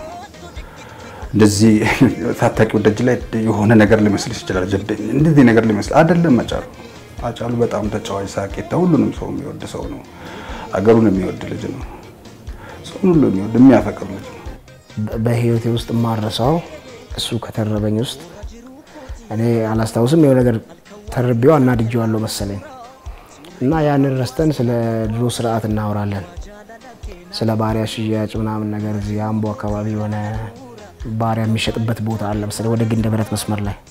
እንደዚህ ታታቂው ደጅ ላይ የሆነ ነገር ሊመስልሽ ይችላል። ጀብደኝ እንደዚህ ነገር ሊመስል አይደለም። አጫሉ አጫሉ በጣም ተጫዋች ሳቂታ፣ ሁሉንም ሰው የሚወድ ሰው ነው። አገሩን የሚወድ ልጅ ነው። ሰውን ሁሉ የሚወድ የሚያፈቅር ልጅ ነው። በህይወቴ ውስጥ የማረሳው እሱ ከተረበኝ ውስጥ እኔ አላስታውስም። የሆነ ነገር ተርቤው አናድጄዋለሁ መሰለኝ እና ያንን ረስተን ስለ ድሮ ስርዓት እናወራለን። ስለ ባሪያ ሽያጭ ምናምን ነገር እዚህ አምቦ አካባቢ የሆነ ባሪያ የሚሸጥበት ቦታ አለ መሰለኝ ወደ ግንደ ብረት መስመር ላይ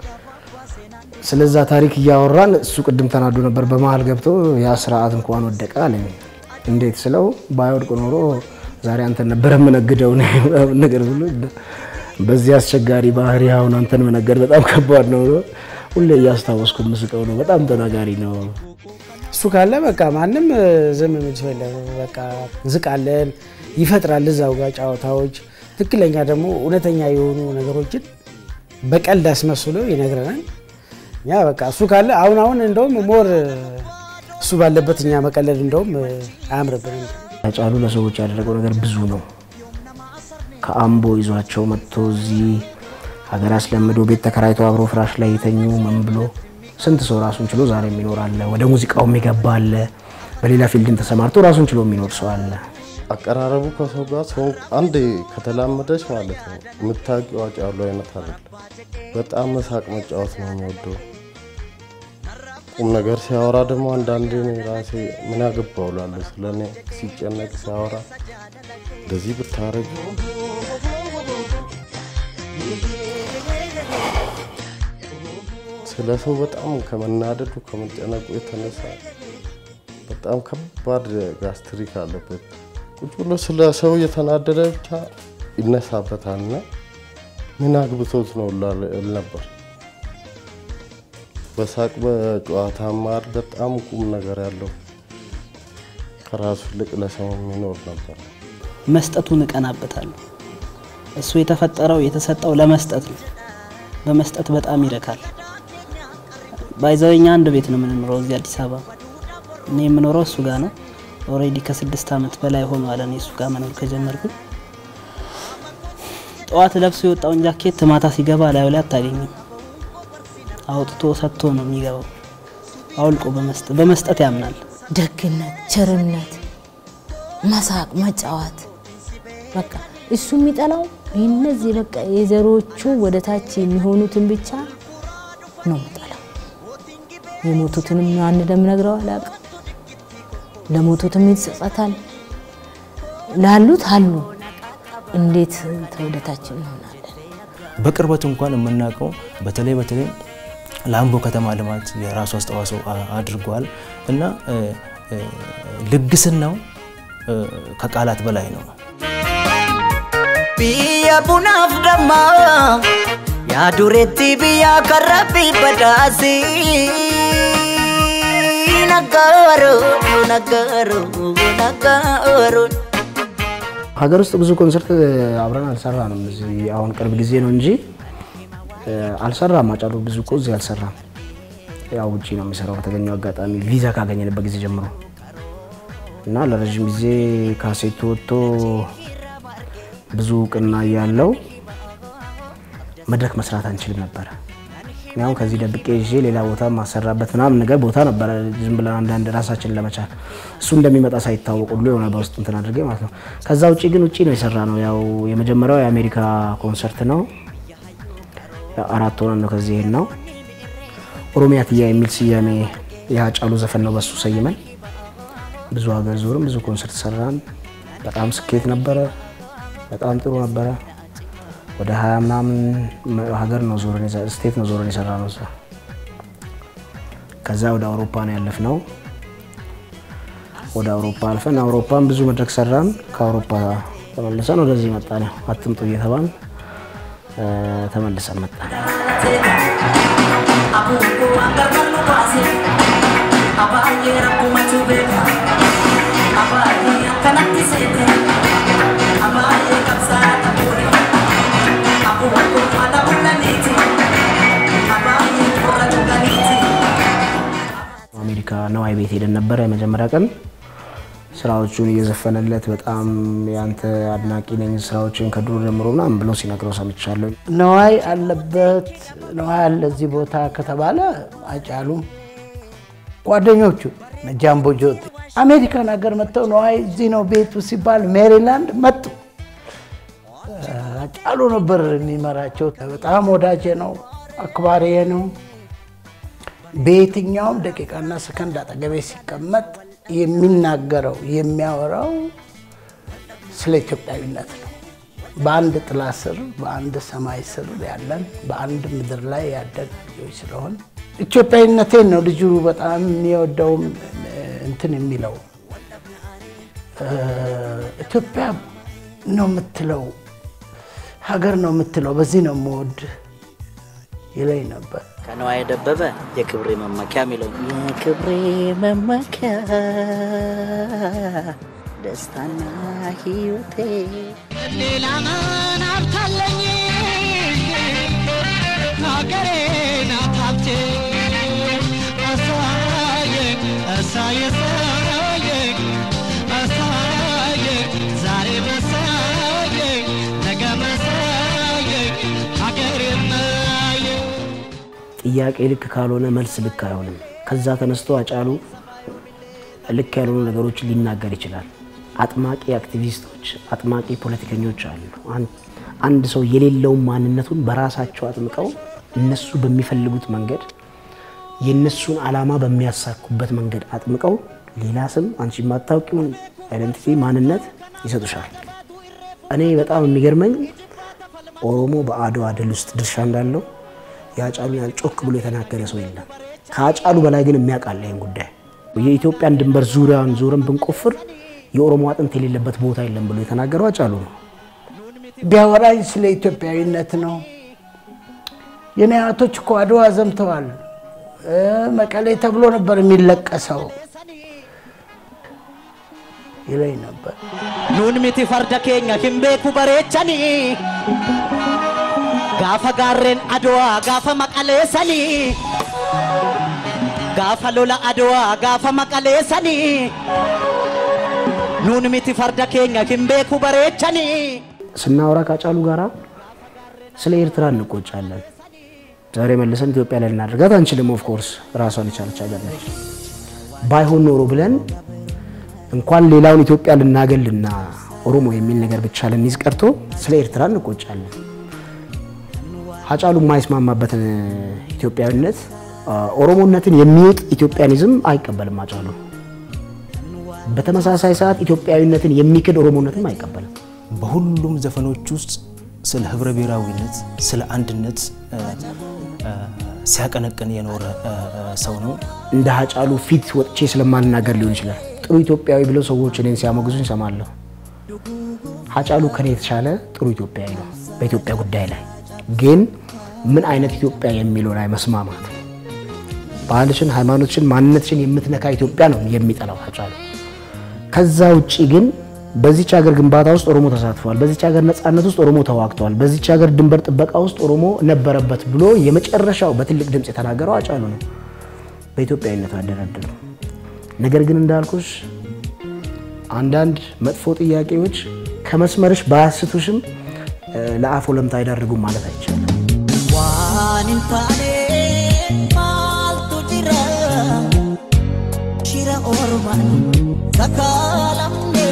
ስለዛ ታሪክ እያወራን እሱ ቅድም ተናዶ ነበር። በመሀል ገብቶ ያ ስርዓት እንኳን ወደቀ አለኝ። እንዴት ስለው ባይወድቅ ኖሮ ዛሬ አንተን ነበር የምነግደው ነገር ብሎ በዚህ አስቸጋሪ ባህሪ አሁን አንተን መነገድ በጣም ከባድ ነው። ሁሌ እያስታወስኩ ምስቀው ነው። በጣም ተናጋሪ ነው። እሱ ካለ በቃ ማንም ዝም የሚል ሰው የለም። በቃ ዝቃለን ይፈጥራል እዛው ጋር ጨዋታዎች፣ ትክክለኛ ደግሞ እውነተኛ የሆኑ ነገሮችን በቀልድ አስመስሎ ይነግረናል። እኛ በቃ እሱ ካለ አሁን አሁን እንደውም ሞር እሱ ባለበት እኛ መቀለድ እንደውም አያምርብንም። ሀጫሉ ለሰዎች ያደረገው ነገር ብዙ ነው። ከአምቦ ይዟቸው መጥቶ እዚህ ሀገር አስለምዶ ቤት ተከራይቶ አብሮ ፍራሽ ላይ የተኙ ምን ብሎ ስንት ሰው ራሱን ችሎ ዛሬ የሚኖር አለ። ወደ ሙዚቃው የሚገባ አለ። በሌላ ፊልድን ተሰማርቶ ራሱን ችሎ የሚኖር ሰው አለ። አቀራረቡ ከሰው ጋር ሰው አንድ ከተላመደች ማለት ነው የምታውቂው ሀጫሉ አይነት አይደለም። በጣም መሳቅ መጫወት ነው የሚወደው። ቁም ነገር ሲያወራ ደግሞ አንዳንዴ እኔ ራሴ ምን ያገባው እላለሁ። ስለ እኔ ሲጨነቅ ሲያወራ እንደዚህ ብታረግ ስለ ሰው በጣም ከመናደዱ ከመጨነቁ የተነሳ በጣም ከባድ ጋስትሪክ አለበት። ቁጭ ብሎ ስለ ሰው እየተናደደ ብቻ ይነሳበታልና ምን አግብቶት ነው እል ነበር። በሳቅ በጨዋታ ማር በጣም ቁም ነገር ያለው ከራሱ ይልቅ ለሰው የሚኖር ነበር። መስጠቱን እቀናበታለሁ። እሱ የተፈጠረው የተሰጠው ለመስጠት ነው። በመስጠት በጣም ይረካል። ባይዘኛ አንድ ቤት ነው የምንኖረው እዚህ አዲስ አበባ። እኔ የምኖረው እሱ ጋር ነው። ኦልሬዲ ከስድስት ዓመት በላይ ሆኗል እኔ እሱ ጋር መኖር ከጀመርኩኝ። ጠዋት ለብሶ የወጣውን ጃኬት ማታ ሲገባ ላዩ ላይ አታገኝም። አውጥቶ ሰጥቶ ነው የሚገባው። አውልቆ በመስጠት በመስጠት ያምናል። ደግነት፣ ቸርነት፣ መሳቅ፣ መጫወት በቃ እሱ የሚጠላው እነዚህ በቃ የዘሮቹ ወደ ታች የሚሆኑትን ብቻ ነው የሚጠላው። የሞቱትንም አንድ ደም ነግረው አላውቅም። ለሞቱትም ይጸጸታል። ላሉት አሉ እንዴት ተወደታችን እንሆናለን? በቅርበት እንኳን የምናውቀው በተለይ በተለይ ለአምቦ ከተማ ልማት የራሱ አስተዋጽኦ አድርጓል እና ልግስናው ከቃላት በላይ ነው። biyya bunaaf damma yaa dureetti biyya karrabbi badhaasi naggaaro naggaaro naggaaro ሀገር ውስጥ ብዙ ኮንሰርት አብረን አልሰራንም። እዚህ አሁን ቅርብ ጊዜ ነው እንጂ አልሰራም። አጫሉ ብዙ እኮ እዚህ አልሰራም። ያው ውጭ ነው የሚሰራው በተገኘው አጋጣሚ ቪዛ ካገኘንበት ጊዜ ጀምሮ እና ለረዥም ጊዜ ካሴቱ ወጥቶ ብዙ እውቅና ያለው መድረክ መስራት አንችልም ነበረ። ያው ከዚህ ደብቄ ይዤ ሌላ ቦታ ማሰራበት ምናምን ነገር ቦታ ነበረ። ዝም ብለን አንዳንድ ራሳችን ለመቻል እሱ እንደሚመጣ ሳይታወቅ ሁሉ የሆነ በውስጥ እንትን አድርጌ ማለት ነው። ከዛ ውጭ ግን ውጭ ነው የሰራ ነው። ያው የመጀመሪያው የአሜሪካ ኮንሰርት ነው። ያው አራት ሆነን ነው ከዚህ ይሄን ነው ኦሮሚያ ትያ የሚል ስያሜ የሀጫሉ ዘፈን ነው። በሱ ሰይመን ብዙ ሀገር ዞርም ብዙ ኮንሰርት ሰራን። በጣም ስኬት ነበረ። በጣም ጥሩ ነበረ። ወደ ሀያ ምናምን ሀገር ነው ዞረን ስቴት ነው ዞረን የሰራ ነው። ከዛ ወደ አውሮፓ ነው ያለፍ ነው። ወደ አውሮፓ አልፈን አውሮፓን ብዙ መድረክ ሰራን። ከአውሮፓ ተመልሰን ወደዚህ መጣን። ያው አትምጡ እየተባል ተመልሰን መጣን። አሜሪካ ነዋይ ቤት ሄደን ነበረ የመጀመሪያ ቀን ስራዎቹን እየዘፈነለት በጣም ያንተ አድናቂ ነኝ ስራዎችን ከድሮ ጀምሮ ምናምን ብሎ ሲነግረው ሰምቻለሁ። ነዋይ አለበት ነዋይ አለ እዚህ ቦታ ከተባለ አጫሉም ጓደኞቹ ጃምቦ ጆቴ አሜሪካን ሀገር መጥተው ነዋይ እዚህ ነው ቤቱ ሲባል ሜሪላንድ መጡ። አጫሉ ነበር የሚመራቸው። በጣም ወዳጄ ነው፣ አክባሪዬ ነው። በየትኛውም ደቂቃና ሰከንድ አጠገቤ ሲቀመጥ የሚናገረው የሚያወራው ስለ ኢትዮጵያዊነት ነው። በአንድ ጥላ ስር በአንድ ሰማይ ስር ያለን በአንድ ምድር ላይ ያደግ ልጆች ስለሆን ኢትዮጵያዊነቴን ነው ልጁ በጣም የሚወደውም እንትን የሚለው ኢትዮጵያ ነው የምትለው ሀገር ነው የምትለው በዚህ ነው የምወድ ይለኝ ነበር። ከነዋይ ደበበ የክብሬ መመኪያ የሚለው የክብሬ መመኪያ ደስታና ሕይወቴ ሌላ ምን ሀብታለኝ ሀገሬ ናት ሀብቴ አሳየኝ አሳየ አሳየኝ አሳየኝ ዛሬ መሳየኝ ነገ መሳየኝ ሀገሬ ማየኝ ጥያቄ ልክ ካልሆነ መልስ ልክ አይሆንም። ከዛ ተነስቶ አጫሉ ልክ ያልሆኑ ነገሮችን ሊናገር ይችላል። አጥማቂ አክቲቪስቶች፣ አጥማቂ ፖለቲከኞች አሉ። አንድ ሰው የሌለውን ማንነቱን በራሳቸው አጥምቀው እነሱ በሚፈልጉት መንገድ የእነሱን ዓላማ በሚያሳኩበት መንገድ አጥምቀው ሌላ ስም አንቺ የማታውቂውን አይደንቲቲ ማንነት ይሰጡሻል። እኔ በጣም የሚገርመኝ ኦሮሞ በአድዋ ድል ውስጥ ድርሻ እንዳለው የአጫሉን ያህል ጮክ ብሎ የተናገረ ሰው የለም። ከአጫሉ በላይ ግን የሚያውቃል ይህን ጉዳይ። የኢትዮጵያን ድንበር ዙሪያውን ዞረን ብንቆፍር የኦሮሞ አጥንት የሌለበት ቦታ የለም ብሎ የተናገረው አጫሉ ነው። ቢያወራኝ ስለ ኢትዮጵያዊነት ነው። የኔ አያቶች እኮ አድዋ ዘምተዋል። መቀሌ ተብሎ ነበር የሚለቀሰው። ይለኝ ነበር። Nuun miti farda keenya hin beeku bareechanii gaafa gaarreen adowaa gaafa maqaleessanii gaafa lola adowaa gaafa maqaleessanii nuun miti farda keenya hin beeku bareechanii. ስናወራ ካጫሉ ጋራ ስለ ኤርትራ እንቆጫለን። ዛሬ መልሰን ኢትዮጵያ ላይ ልናደርጋት አንችልም። ኦፍ ኮርስ ራሷን የቻለች ሀገር ነች። ባይሆን ኖሮ ብለን እንኳን ሌላውን ኢትዮጵያ ልናገልና ኦሮሞ የሚል ነገር ብቻ ልንይዝ ቀርቶ ስለ ኤርትራ እንቆጫለን። ሀጫሉ የማይስማማበትን ኢትዮጵያዊነት ኦሮሞነትን የሚውጥ ኢትዮጵያኒዝም አይቀበልም። ሀጫሉ በተመሳሳይ ሰዓት ኢትዮጵያዊነትን የሚክድ ኦሮሞነትም አይቀበልም። በሁሉም ዘፈኖች ውስጥ ስለ ህብረ ብሔራዊነት፣ ስለ አንድነት እ፣ እ፣ ሲያቀነቅን የኖረ እ፣ እ፣ ሰው ነው። እንደ ሀጫሉ ፊት ወጥቼ ስለማልናገር ሊሆን ይችላል። ጥሩ ኢትዮጵያዊ ብለው ሰዎች እኔን ሲያሞግዙኝ እሰማለሁ። ሀጫሉ ከኔ የተሻለ ጥሩ ኢትዮጵያዊ ነው። በኢትዮጵያ ጉዳይ ላይ ግን ምን አይነት ኢትዮጵያ የሚለው ላይ መስማማት ባህልሽን፣ ሃይማኖትሽን፣ ማንነትሽን የምትነካ ኢትዮጵያ ነው የሚጠላው ሀጫሉ። ከዛ ውጪ ግን በዚች ሀገር ግንባታ ውስጥ ኦሮሞ ተሳትፏል፣ በዚች ሀገር ነጻነት ውስጥ ኦሮሞ ተዋግቷል፣ በዚች ሀገር ድንበር ጥበቃ ውስጥ ኦሮሞ ነበረበት ብሎ የመጨረሻው በትልቅ ድምፅ የተናገረው ሀጫሉ ነው። በኢትዮጵያዊነቱ አደረድነው። ነገር ግን እንዳልኩሽ አንዳንድ መጥፎ ጥያቄዎች ከመስመርሽ ባያስቱሽም እ፣ ለአፍ ወለምታ አይዳርጉም ማለት አይቻልም። Waan hin taane maaltu jira shira ormaan sakaalamne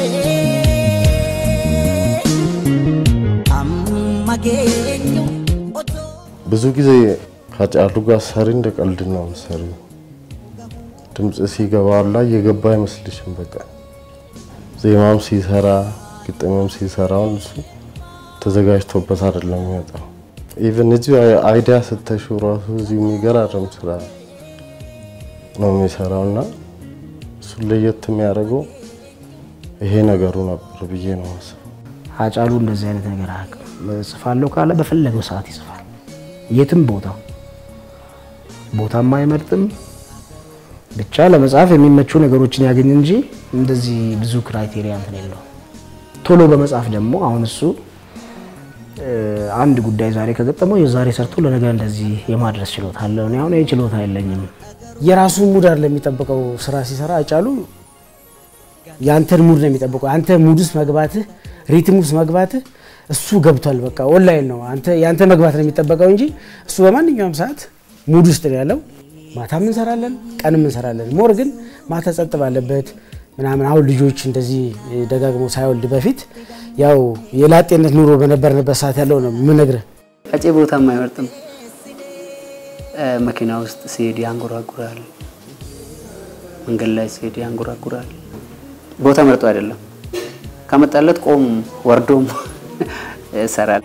amma geenyu ብዙ ጊዜ ከጫሉ ጋር ሰሪ እንደ ቀልድ ነው ሰሪ ድምፅ ሲገባ ላይ የገባ አይመስልሽም። በቃ ዜማም ሲሰራ ግጥምም ሲሰራውን እሱ ተዘጋጅቶበት አይደለም የሚወጣው። ኢቨን እዚሁ አይዲያ ስተሹ ራሱ እዚሁ የሚገራርም ስራ ነው የሚሰራው እና እሱን ለየት የሚያደርገው ይሄ ነገሩ ነበር ብዬ ነው ማስበው። ሀጫሉ እንደዚህ አይነት ነገር አያውቅም። እጽፋለሁ ካለ በፈለገው ሰዓት ይጽፋል። የትም ቦታ ቦታም አይመርጥም። ብቻ ለመጻፍ የሚመቹ ነገሮችን ያገኝ እንጂ እንደዚህ ብዙ ክራይቴሪያ እንትን የለውም። ቶሎ በመጻፍ ደግሞ አሁን እሱ እ፣ አንድ ጉዳይ ዛሬ ከገጠመው የዛሬ ሰርቶ ለነገ እንደዚህ የማድረስ ችሎታ አለው። እኔ አሁን ይህ ችሎታ የለኝም። የራሱ ሙድ አይደለም የሚጠብቀው ስራ ሲሰራ አጫሉ የአንተን ሙድ ነው የሚጠብቀው። አንተ ሙድ ውስጥ መግባትህ ሪትም ውስጥ መግባትህ እሱ ገብቷል። በቃ ኦንላይን ነው አንተ የአንተ መግባት ነው የሚጠበቀው እንጂ እሱ በማንኛውም ሰዓት ሙድ ውስጥ ነው ያለው። ማታም እንሰራለን፣ ቀንም እንሰራለን። ሞር ግን ማታ ጸጥ ባለበት ምናምን አሁን ልጆች እንደዚህ ደጋግሞ ሳይወልድ በፊት ያው የላጤነት ኑሮ በነበርንበት ሰዓት ያለው ነው የምነግርህ። አፄ ቦታም አይመርጥም። እ፣ መኪና ውስጥ ሲሄድ ያንጎራጉራል። መንገድ ላይ ሲሄድ ያንጎራጉራል። ቦታ መርጦ አይደለም። ከመጣለት ቆም ወርዶም ይሰራል።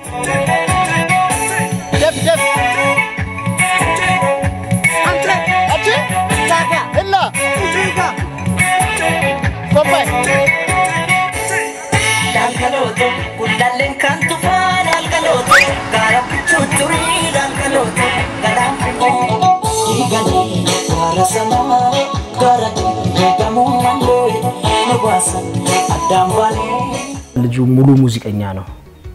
ደፍ ደፍ አንተ አቺ ታዲያ እና ጋ ኮምባይ Daalgalooto guddaalleen kan tufaan daalgalooto gaara chuchurii daalgalooto garaan fiqoo dhiiganii gaara sanaa gaara eegamuu malee nu baasan addaan baanee. ልጁ ሙሉ ሙዚቀኛ ነው።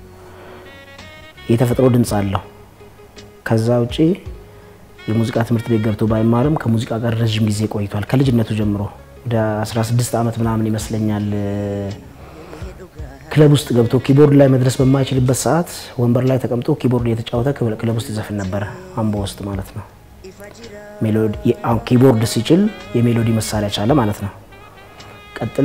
የተፈጥሮ ድምፅ አለው። ከዛ ውጪ የሙዚቃ ትምህርት ቤት ገብቶ ባይማርም ከሙዚቃ ጋር ረዥም ጊዜ ቆይቷል። ከልጅነቱ ጀምሮ ወደ 16 ዓመት ምናምን ይመስለኛል ክለብ ውስጥ ገብቶ ኪቦርድ ላይ መድረስ በማይችልበት ሰዓት ወንበር ላይ ተቀምጦ ኪቦርድ እየተጫወተ ክለብ ውስጥ ይዘፍን ነበረ፣ አምቦ ውስጥ ማለት ነው። ሜሎዲ አሁን ኪቦርድ ሲችል የሜሎዲ መሳሪያ ቻለ ማለት ነው። ቀጥሎ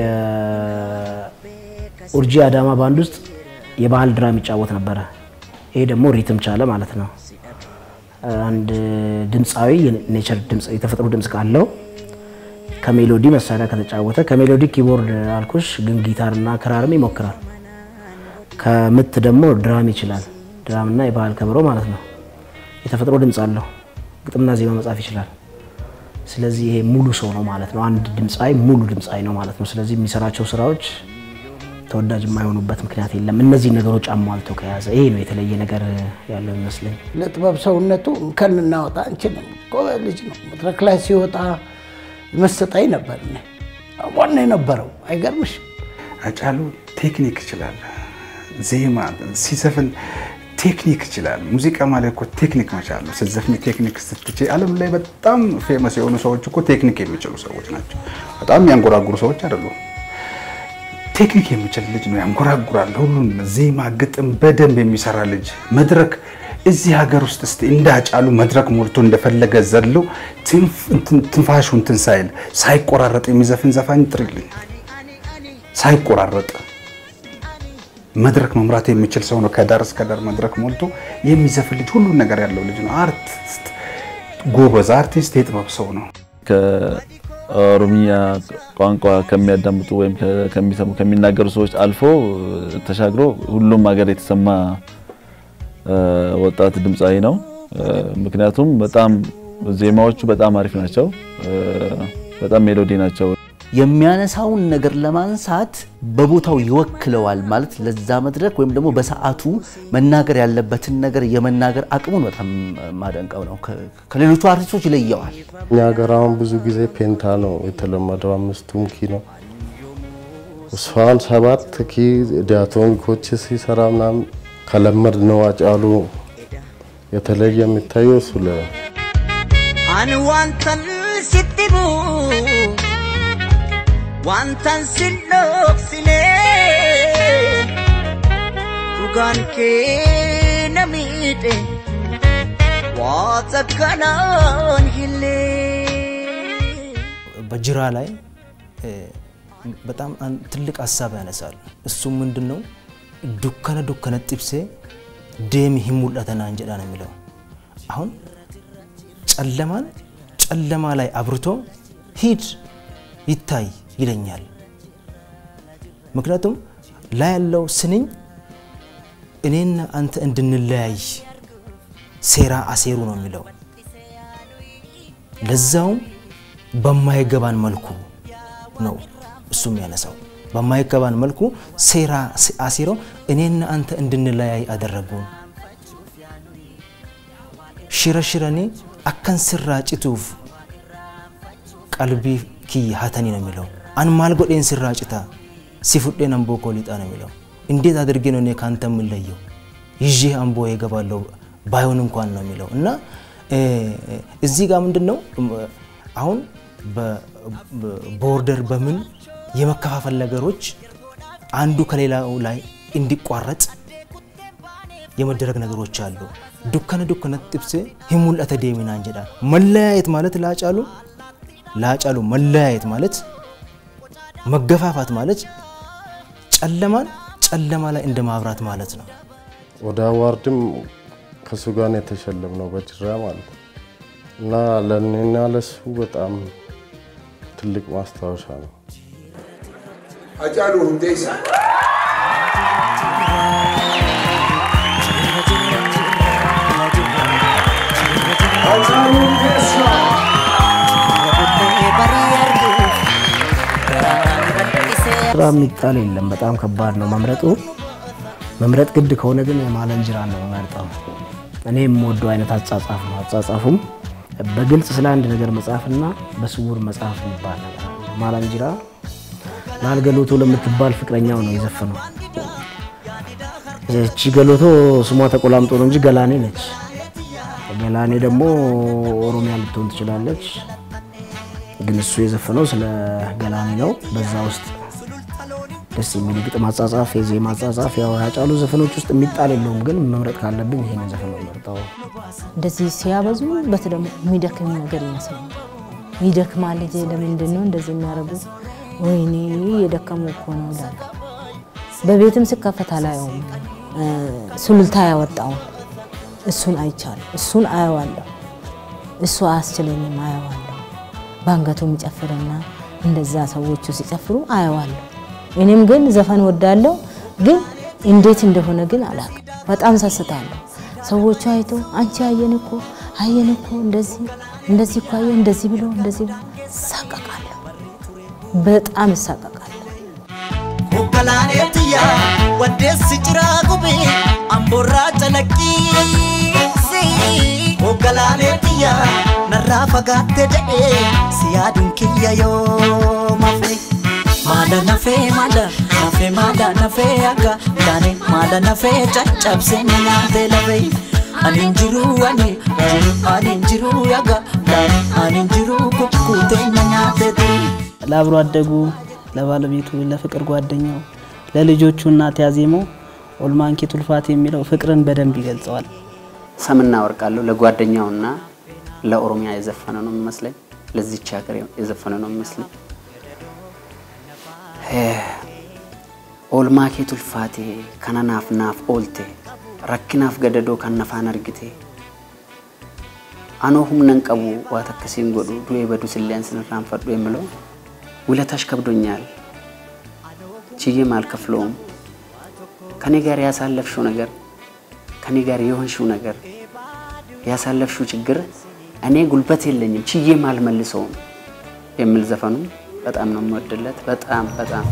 የኡርጂ አዳማ ባንድ ውስጥ የባህል ድራም ይጫወት ነበረ። ይሄ ደግሞ ሪትም ቻለ ማለት ነው። አንድ ድምፃዊ የኔቸር ድምፅ የተፈጥሮ ድምፅ ካለው ከሜሎዲ መሳሪያ ከተጫወተ ከሜሎዲ ኪቦርድ አልኩሽ፣ ግን ጊታርና ክራርም ይሞክራል። ከምት ደግሞ ድራም ይችላል። ድራምና የባህል ከበሮ ማለት ነው። የተፈጥሮ ድምፅ አለው። ግጥምና ዜማ መጻፍ ይችላል። ስለዚህ ይሄ ሙሉ ሰው ነው ማለት ነው። አንድ ድምፃዊ ሙሉ ድምፃዊ ነው ማለት ነው። ስለዚህ የሚሰራቸው ስራዎች ተወዳጅ የማይሆኑበት ምክንያት የለም። እነዚህ ነገሮች አሟልቶ ከያዘ ይሄ ነው የተለየ ነገር ያለው ይመስለኝ። ለጥበብ ሰውነቱ እንከን እናወጣ አንችልም። ጎበዝ ልጅ ነው። መድረክ ላይ ሲወጣ መሰጣኝ ነበር። እኔ ዋና የነበረው አይገርምሽ? አጫሉ ቴክኒክ ይችላል። ዜማ ሲዘፍን ቴክኒክ ይችላል። ሙዚቃ ማለት እኮ ቴክኒክ መቻል ነው። ስትዘፍኒ ቴክኒክ ስትችይ፣ ዓለም ላይ በጣም ፌመስ የሆኑ ሰዎች እኮ ቴክኒክ የሚችሉ ሰዎች ናቸው። በጣም የሚያንጎራጉሩ ሰዎች አይደሉም። ቴክኒክ የሚችል ልጅ ነው። ያንጎራጉራል። ሁሉን ዜማ፣ ግጥም በደንብ የሚሰራ ልጅ መድረክ እዚህ ሀገር ውስጥ እስቲ እንደ አጫሉ መድረክ ሞልቶ እንደፈለገ ዘሎ ትንፋሹ እንትን ሳይል ሳይቆራረጥ የሚዘፍን ዘፋኝ ጥሪልኝ። ሳይቆራረጥ መድረክ መምራት የሚችል ሰው ነው። ከዳር እስከ ዳር መድረክ ሞልቶ የሚዘፍን ልጅ ሁሉን ነገር ያለው ልጅ ነው። አርቲስት፣ ጎበዝ አርቲስት፣ የጥበብ ሰው ነው። ከኦሮምኛ ቋንቋ ከሚያዳምጡ ወይም ከሚሰሙ ከሚናገሩ ሰዎች አልፎ ተሻግሮ ሁሉም ሀገር የተሰማ ወጣት ድምፃዊ ነው። ምክንያቱም በጣም ዜማዎቹ በጣም አሪፍ ናቸው። በጣም ሜሎዲ ናቸው። የሚያነሳውን ነገር ለማንሳት በቦታው ይወክለዋል ማለት ለዛ መድረክ ወይም ደግሞ በሰዓቱ መናገር ያለበትን ነገር የመናገር አቅሙን በጣም ማደንቀው ነው። ከሌሎቹ አርቲስቶች ይለየዋል። እኛ ሀገር አሁን ብዙ ጊዜ ፔንታ ነው የተለመደው፣ አምስቱም ኪ ነው። እሷን ሰባት ኪ ዲያቶኒኮች ሲሰራ ምናምን ከለመድ ነው አጫሉ የተለየ የሚታየው እሱ ላይ Ani wantan sitti bu'u wantan sin dhoksine dhugaan kee na miidhe waata kanaan hillee. በጅራ ላይ በጣም ትልቅ ሀሳብ ያነሳል። እሱም ምንድን ነው? ዱከነ ዱከነ ጥብሴ ደም ሂሙለተና እንጀዳ ነው የሚለው አሁን ጨለማን ጨለማ ላይ አብርቶ ሂድ ይታይ ይለኛል። ምክንያቱም ላይ ያለው ስንኝ እኔና አንተ እንድንለያይ ሴራ አሴሩ ነው የሚለው ለዛውም በማይገባን መልኩ ነው እሱም ያነሳው። በማይገባን መልኩ ሴራ አሲረው እኔና አንተ እንድንለያይ አደረጉን። ሽረሽረኒ አከን ስራ ጭቱፍ ቀልቢ ኪየ ሀተኒ ነው የሚለው። አን ማል ጎዴን ስራ ጭታ ሲፉዴን አምቦ ኮሊጣ ነው የሚለው። እንዴት አድርጌ ነው እኔ ከአንተ የምለየው? ይዤ አምቦ የገባለው ባይሆን እንኳን ነው የሚለው እና እዚህ ጋር ምንድን ነው አሁን ቦርደር በምን የመከፋፈል ነገሮች አንዱ ከሌላው ላይ እንዲቋረጥ የመደረግ ነገሮች አሉ። ዱከነ ዱከነ ጥብሴ ሂሙልአተ ዴሚና እንጀዳ መለያየት ማለት ላጫሉ ላጫሉ መለያየት ማለት መገፋፋት ማለት ጨለማን ጨለማ ላይ እንደ ማብራት ማለት ነው። ወደ አዋርድም ከሱ ጋር ነው የተሸለምነው በጅራ ማለት ነው እና ለእኔና ለሱ በጣም ትልቅ ማስታወሻ ነው። አጫሉ ሁንዴሳ አጫሉ ሁንዴሳ ስራ የሚጣል የለም። በጣም ከባድ ነው መምረጡ። መምረጥ ግድ ከሆነ ግን ማለንጅራ ነው መርጠው። እኔ የምወደው አይነት አጻጻፍ ነው። አጻጻፉም በግልጽ ስለ አንድ ነገር መጻፍና በስውር መጻፍ የሚባል ነገር አለ። ማላንጅራ ላልገሎቶ ለምትባል ፍቅረኛው ነው የዘፈነው። እቺ ገሎቶ ስሟ ተቆላምጦ ነው እንጂ ገላኔ ነች። ገላኔ ደግሞ ኦሮሚያ ልትሆን ትችላለች። ግን እሱ የዘፈነው ስለ ገላኔ ነው። በዛ ውስጥ ደስ የሚል ግጥም አጻጻፍ፣ የዜማ አጻጻፍ ያው ያጫሉ ዘፈኖች ውስጥ የሚጣል የለውም። ግን መምረጥ ካለብኝ ይሄን ዘፈን ነው መርጠው። እንደዚህ ሲያበዙ በት ደግሞ የሚደክም ነገር ይመስላል። ይደክማል ልጄ፣ ለምንድን ነው እንደዚህ የሚያደርጉት? ወይኔ የደከሙ እኮ ነው ይላሉ። በቤትም ስከፈት አላየውም። ሱሉልታ ያወጣውን እሱን አይቻለሁ፣ እሱን አየዋለሁ። እሱ አያስችለኝም፣ አየዋለሁ። በአንገቱ የሚጨፍርና እንደዛ ሰዎቹ ሲጨፍሩ አየዋለሁ። እኔም ግን ዘፈን ወዳለሁ፣ ግን እንዴት እንደሆነ ግን አላውቅም። በጣም ሰስታለሁ። ሰዎቹ አይቶ አንቺ አየን እኮ አየን እኮ እንደዚህ እንደዚህ እኮ አየን እንደዚህ ብሎ እንደዚህ ብሎ እሳቀቃለሁ፣ በጣም እሳቀቃለሁ። Hoggalaanee waddeessi jiraa gube amboorraa calaqqisi. Hoggalaanee narraa fagaatte jedhee si yaaduun kiyya yoo mafe. Nafe mala nafe aga Dane mala nafe caccabse nyaate lafe Anin jiru ani anin jiru yaga Dane anin jiru kukkute nyaate turi ለአብሮ አደጉ፣ ለባለቤቱ፣ ለፍቅር ጓደኛው፣ ለልጆቹ እናት ያዜመው ኦልማንኪ ቱልፋት የሚለው ፍቅርን በደንብ ይገልጸዋል። ሰምና ወርቃለሁ ለጓደኛውና ለኦሮሚያ የዘፈነ ነው የሚመስለኝ። ለዚች ሀገር የዘፈነ ነው የሚመስለኝ። ኦልማኬ ቱልፋቴ ከነናፍ ናፍ ኦልቴ ረኪናፍ ገደዶ ከነፋን አርግቴ አኖ ሁምነን ቀቡ ዋት አከሲን ጎዱ ዱኤ በዱ ስሊያን ስንራን ፈዱ የምለው ውለታሽ ከብዶኛል ችዬም አልከፍለውም። ከኔ ጋር ያሳለፍሽው ነገር ከኔ ጋር የሆንሽው ነገር ያሳለፍሽው ችግር እኔ ጉልበት የለኝም ችዬም አልመልሰውም የሚል ዘፈኑ በጣም ነው የምወድለት። በጣም በጣም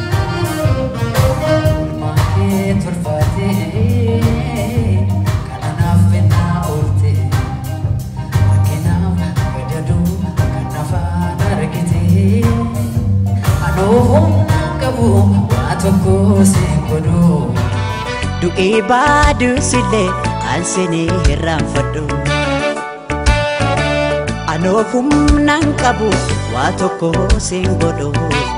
Du'ee baaduusillee aanseenee hirraanfadhu. Anoo humnaan qabu waa tokko siin godhu.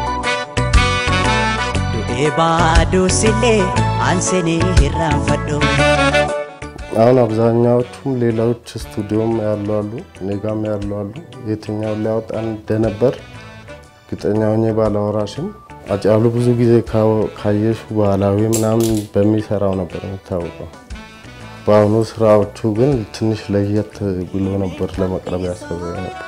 Du'ee baaduusillee aanseenee hirraanfadhu. አሁን አብዛኛዎቹም ሌሎች ስቱዲዮም ያሉ አሉ፣ እኔ ጋም ያሉ አሉ። የትኛውን ሊያወጣ እንደነበር እርግጠኛ ሆኜ ባላወራሽም አጫሉ ብዙ ጊዜ ካው- ካየሽ ባህላዊ ምናምን በሚሰራው ነበር የሚታወቀው። በአሁኑ ስራዎቹ ግን ትንሽ ለየት ብሎ ነበር ለመቅረብ ያሰበ ነበር።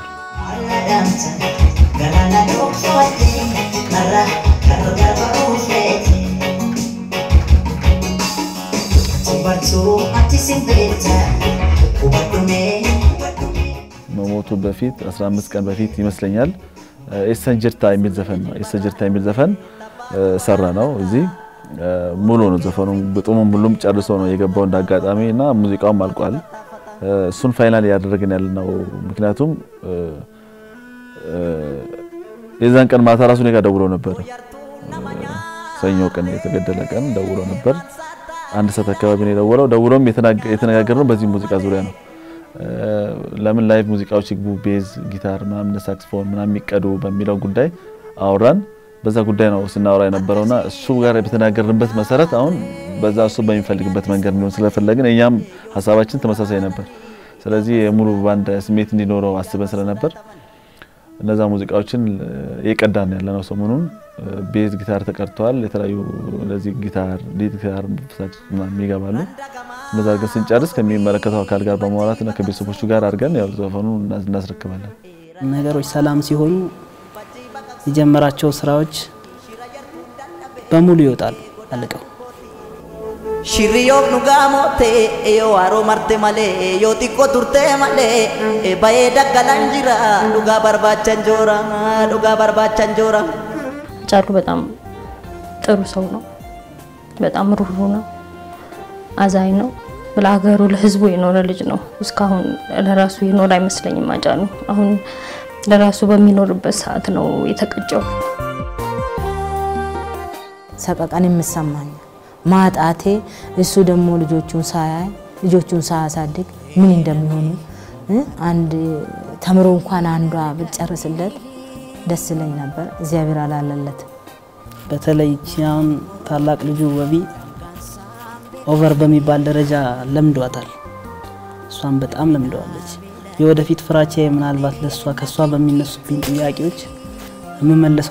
መሞቱ በፊት 15 ቀን በፊት ይመስለኛል ኤሰን ጅርታ የሚል ዘፈን ነው። ኤሰን ጅርታ የሚል ዘፈን ሰራ ነው። እዚህ ሙሉ ነው ዘፈኑ፣ ግጥሙም ሁሉም ጨርሶ ነው የገባው እንዳጋጣሚ እና ሙዚቃውም አልቋል። እሱን ፋይናል እያደረግን ያለ ነው። ምክንያቱም የዛን ቀን ማታ ራሱ እኔ ጋር ደውሎ ነበር። ሰኞ ቀን የተገደለ ቀን ደውሎ ነበር። አንድ ሰዓት አካባቢ ነው የደወለው። ደውሎም የተነጋገርነው በዚህ ሙዚቃ ዙሪያ ነው። ለምን ላይቭ ሙዚቃዎች ይግቡ፣ ቤዝ፣ ጊታር ምናምን ሳክስፎን ምናምን የሚቀዱ በሚለው ጉዳይ አወራን። በዛ ጉዳይ ነው ስናወራ የነበረውና እሱ ጋር በተናገርንበት መሰረት አሁን በዛ እሱ በሚፈልግበት መንገድ እንዲሆን ስለፈለግን እኛም ሀሳባችን ተመሳሳይ ነበር። ስለዚህ የሙሉ ባንድ ስሜት እንዲኖረው አስበን ስለነበር እነዛ ሙዚቃዎችን የቀዳን ያለ ነው። ሰሞኑን ቤዝ ጊታር ተቀድተዋል። የተለያዩ እንደዚህ ጊታር፣ ሊድ ጊታር፣ ሳክስ ምናምን ይገባሉ። እነዛ አድርገን ስንጨርስ ከሚመለከተው አካል ጋር በማውራትና ከቤተሰቦቹ ጋር አድርገን ያው ዘፈኑን እናስረክባለን። ነገሮች ሰላም ሲሆኑ የጀመራቸው ስራዎች በሙሉ ይወጣሉ አልቀው። Shirriyoon dhugaa moottee yoo haroo marte malee yoo xiqqoo turtee malee bahee daggalaan jira dhugaa barbaachan joora dhugaa barbaachan joora. ጫሉ በጣም ጥሩ ሰው ነው። በጣም ሩሩ ነው። አዛኝ ነው። ለሀገሩ ለህዝቡ የኖረ ልጅ ነው። እስካሁን ለራሱ የኖረ አይመስለኝም አጫሉ። አሁን ለራሱ በሚኖርበት ሰዓት ነው የተቀጨው። ሰቀቀን የምሰማኝ ማጣቴ እሱ ደግሞ ልጆቹን ሳያይ ልጆቹን ሳያሳድግ ምን እንደሚሆኑ አንድ ተምሮ እንኳን አንዷ ብትጨርስለት ደስ ይለኝ ነበር። እግዚአብሔር አላለለት። በተለይ ይቺ አሁን ታላቅ ልጁ ወቢ ኦቨር በሚባል ደረጃ ለምዷታል። እሷን በጣም ለምደዋለች። የወደፊት ፍራቻ ምናልባት ለእሷ ከእሷ በሚነሱብኝ ጥያቄዎች የምመለሰው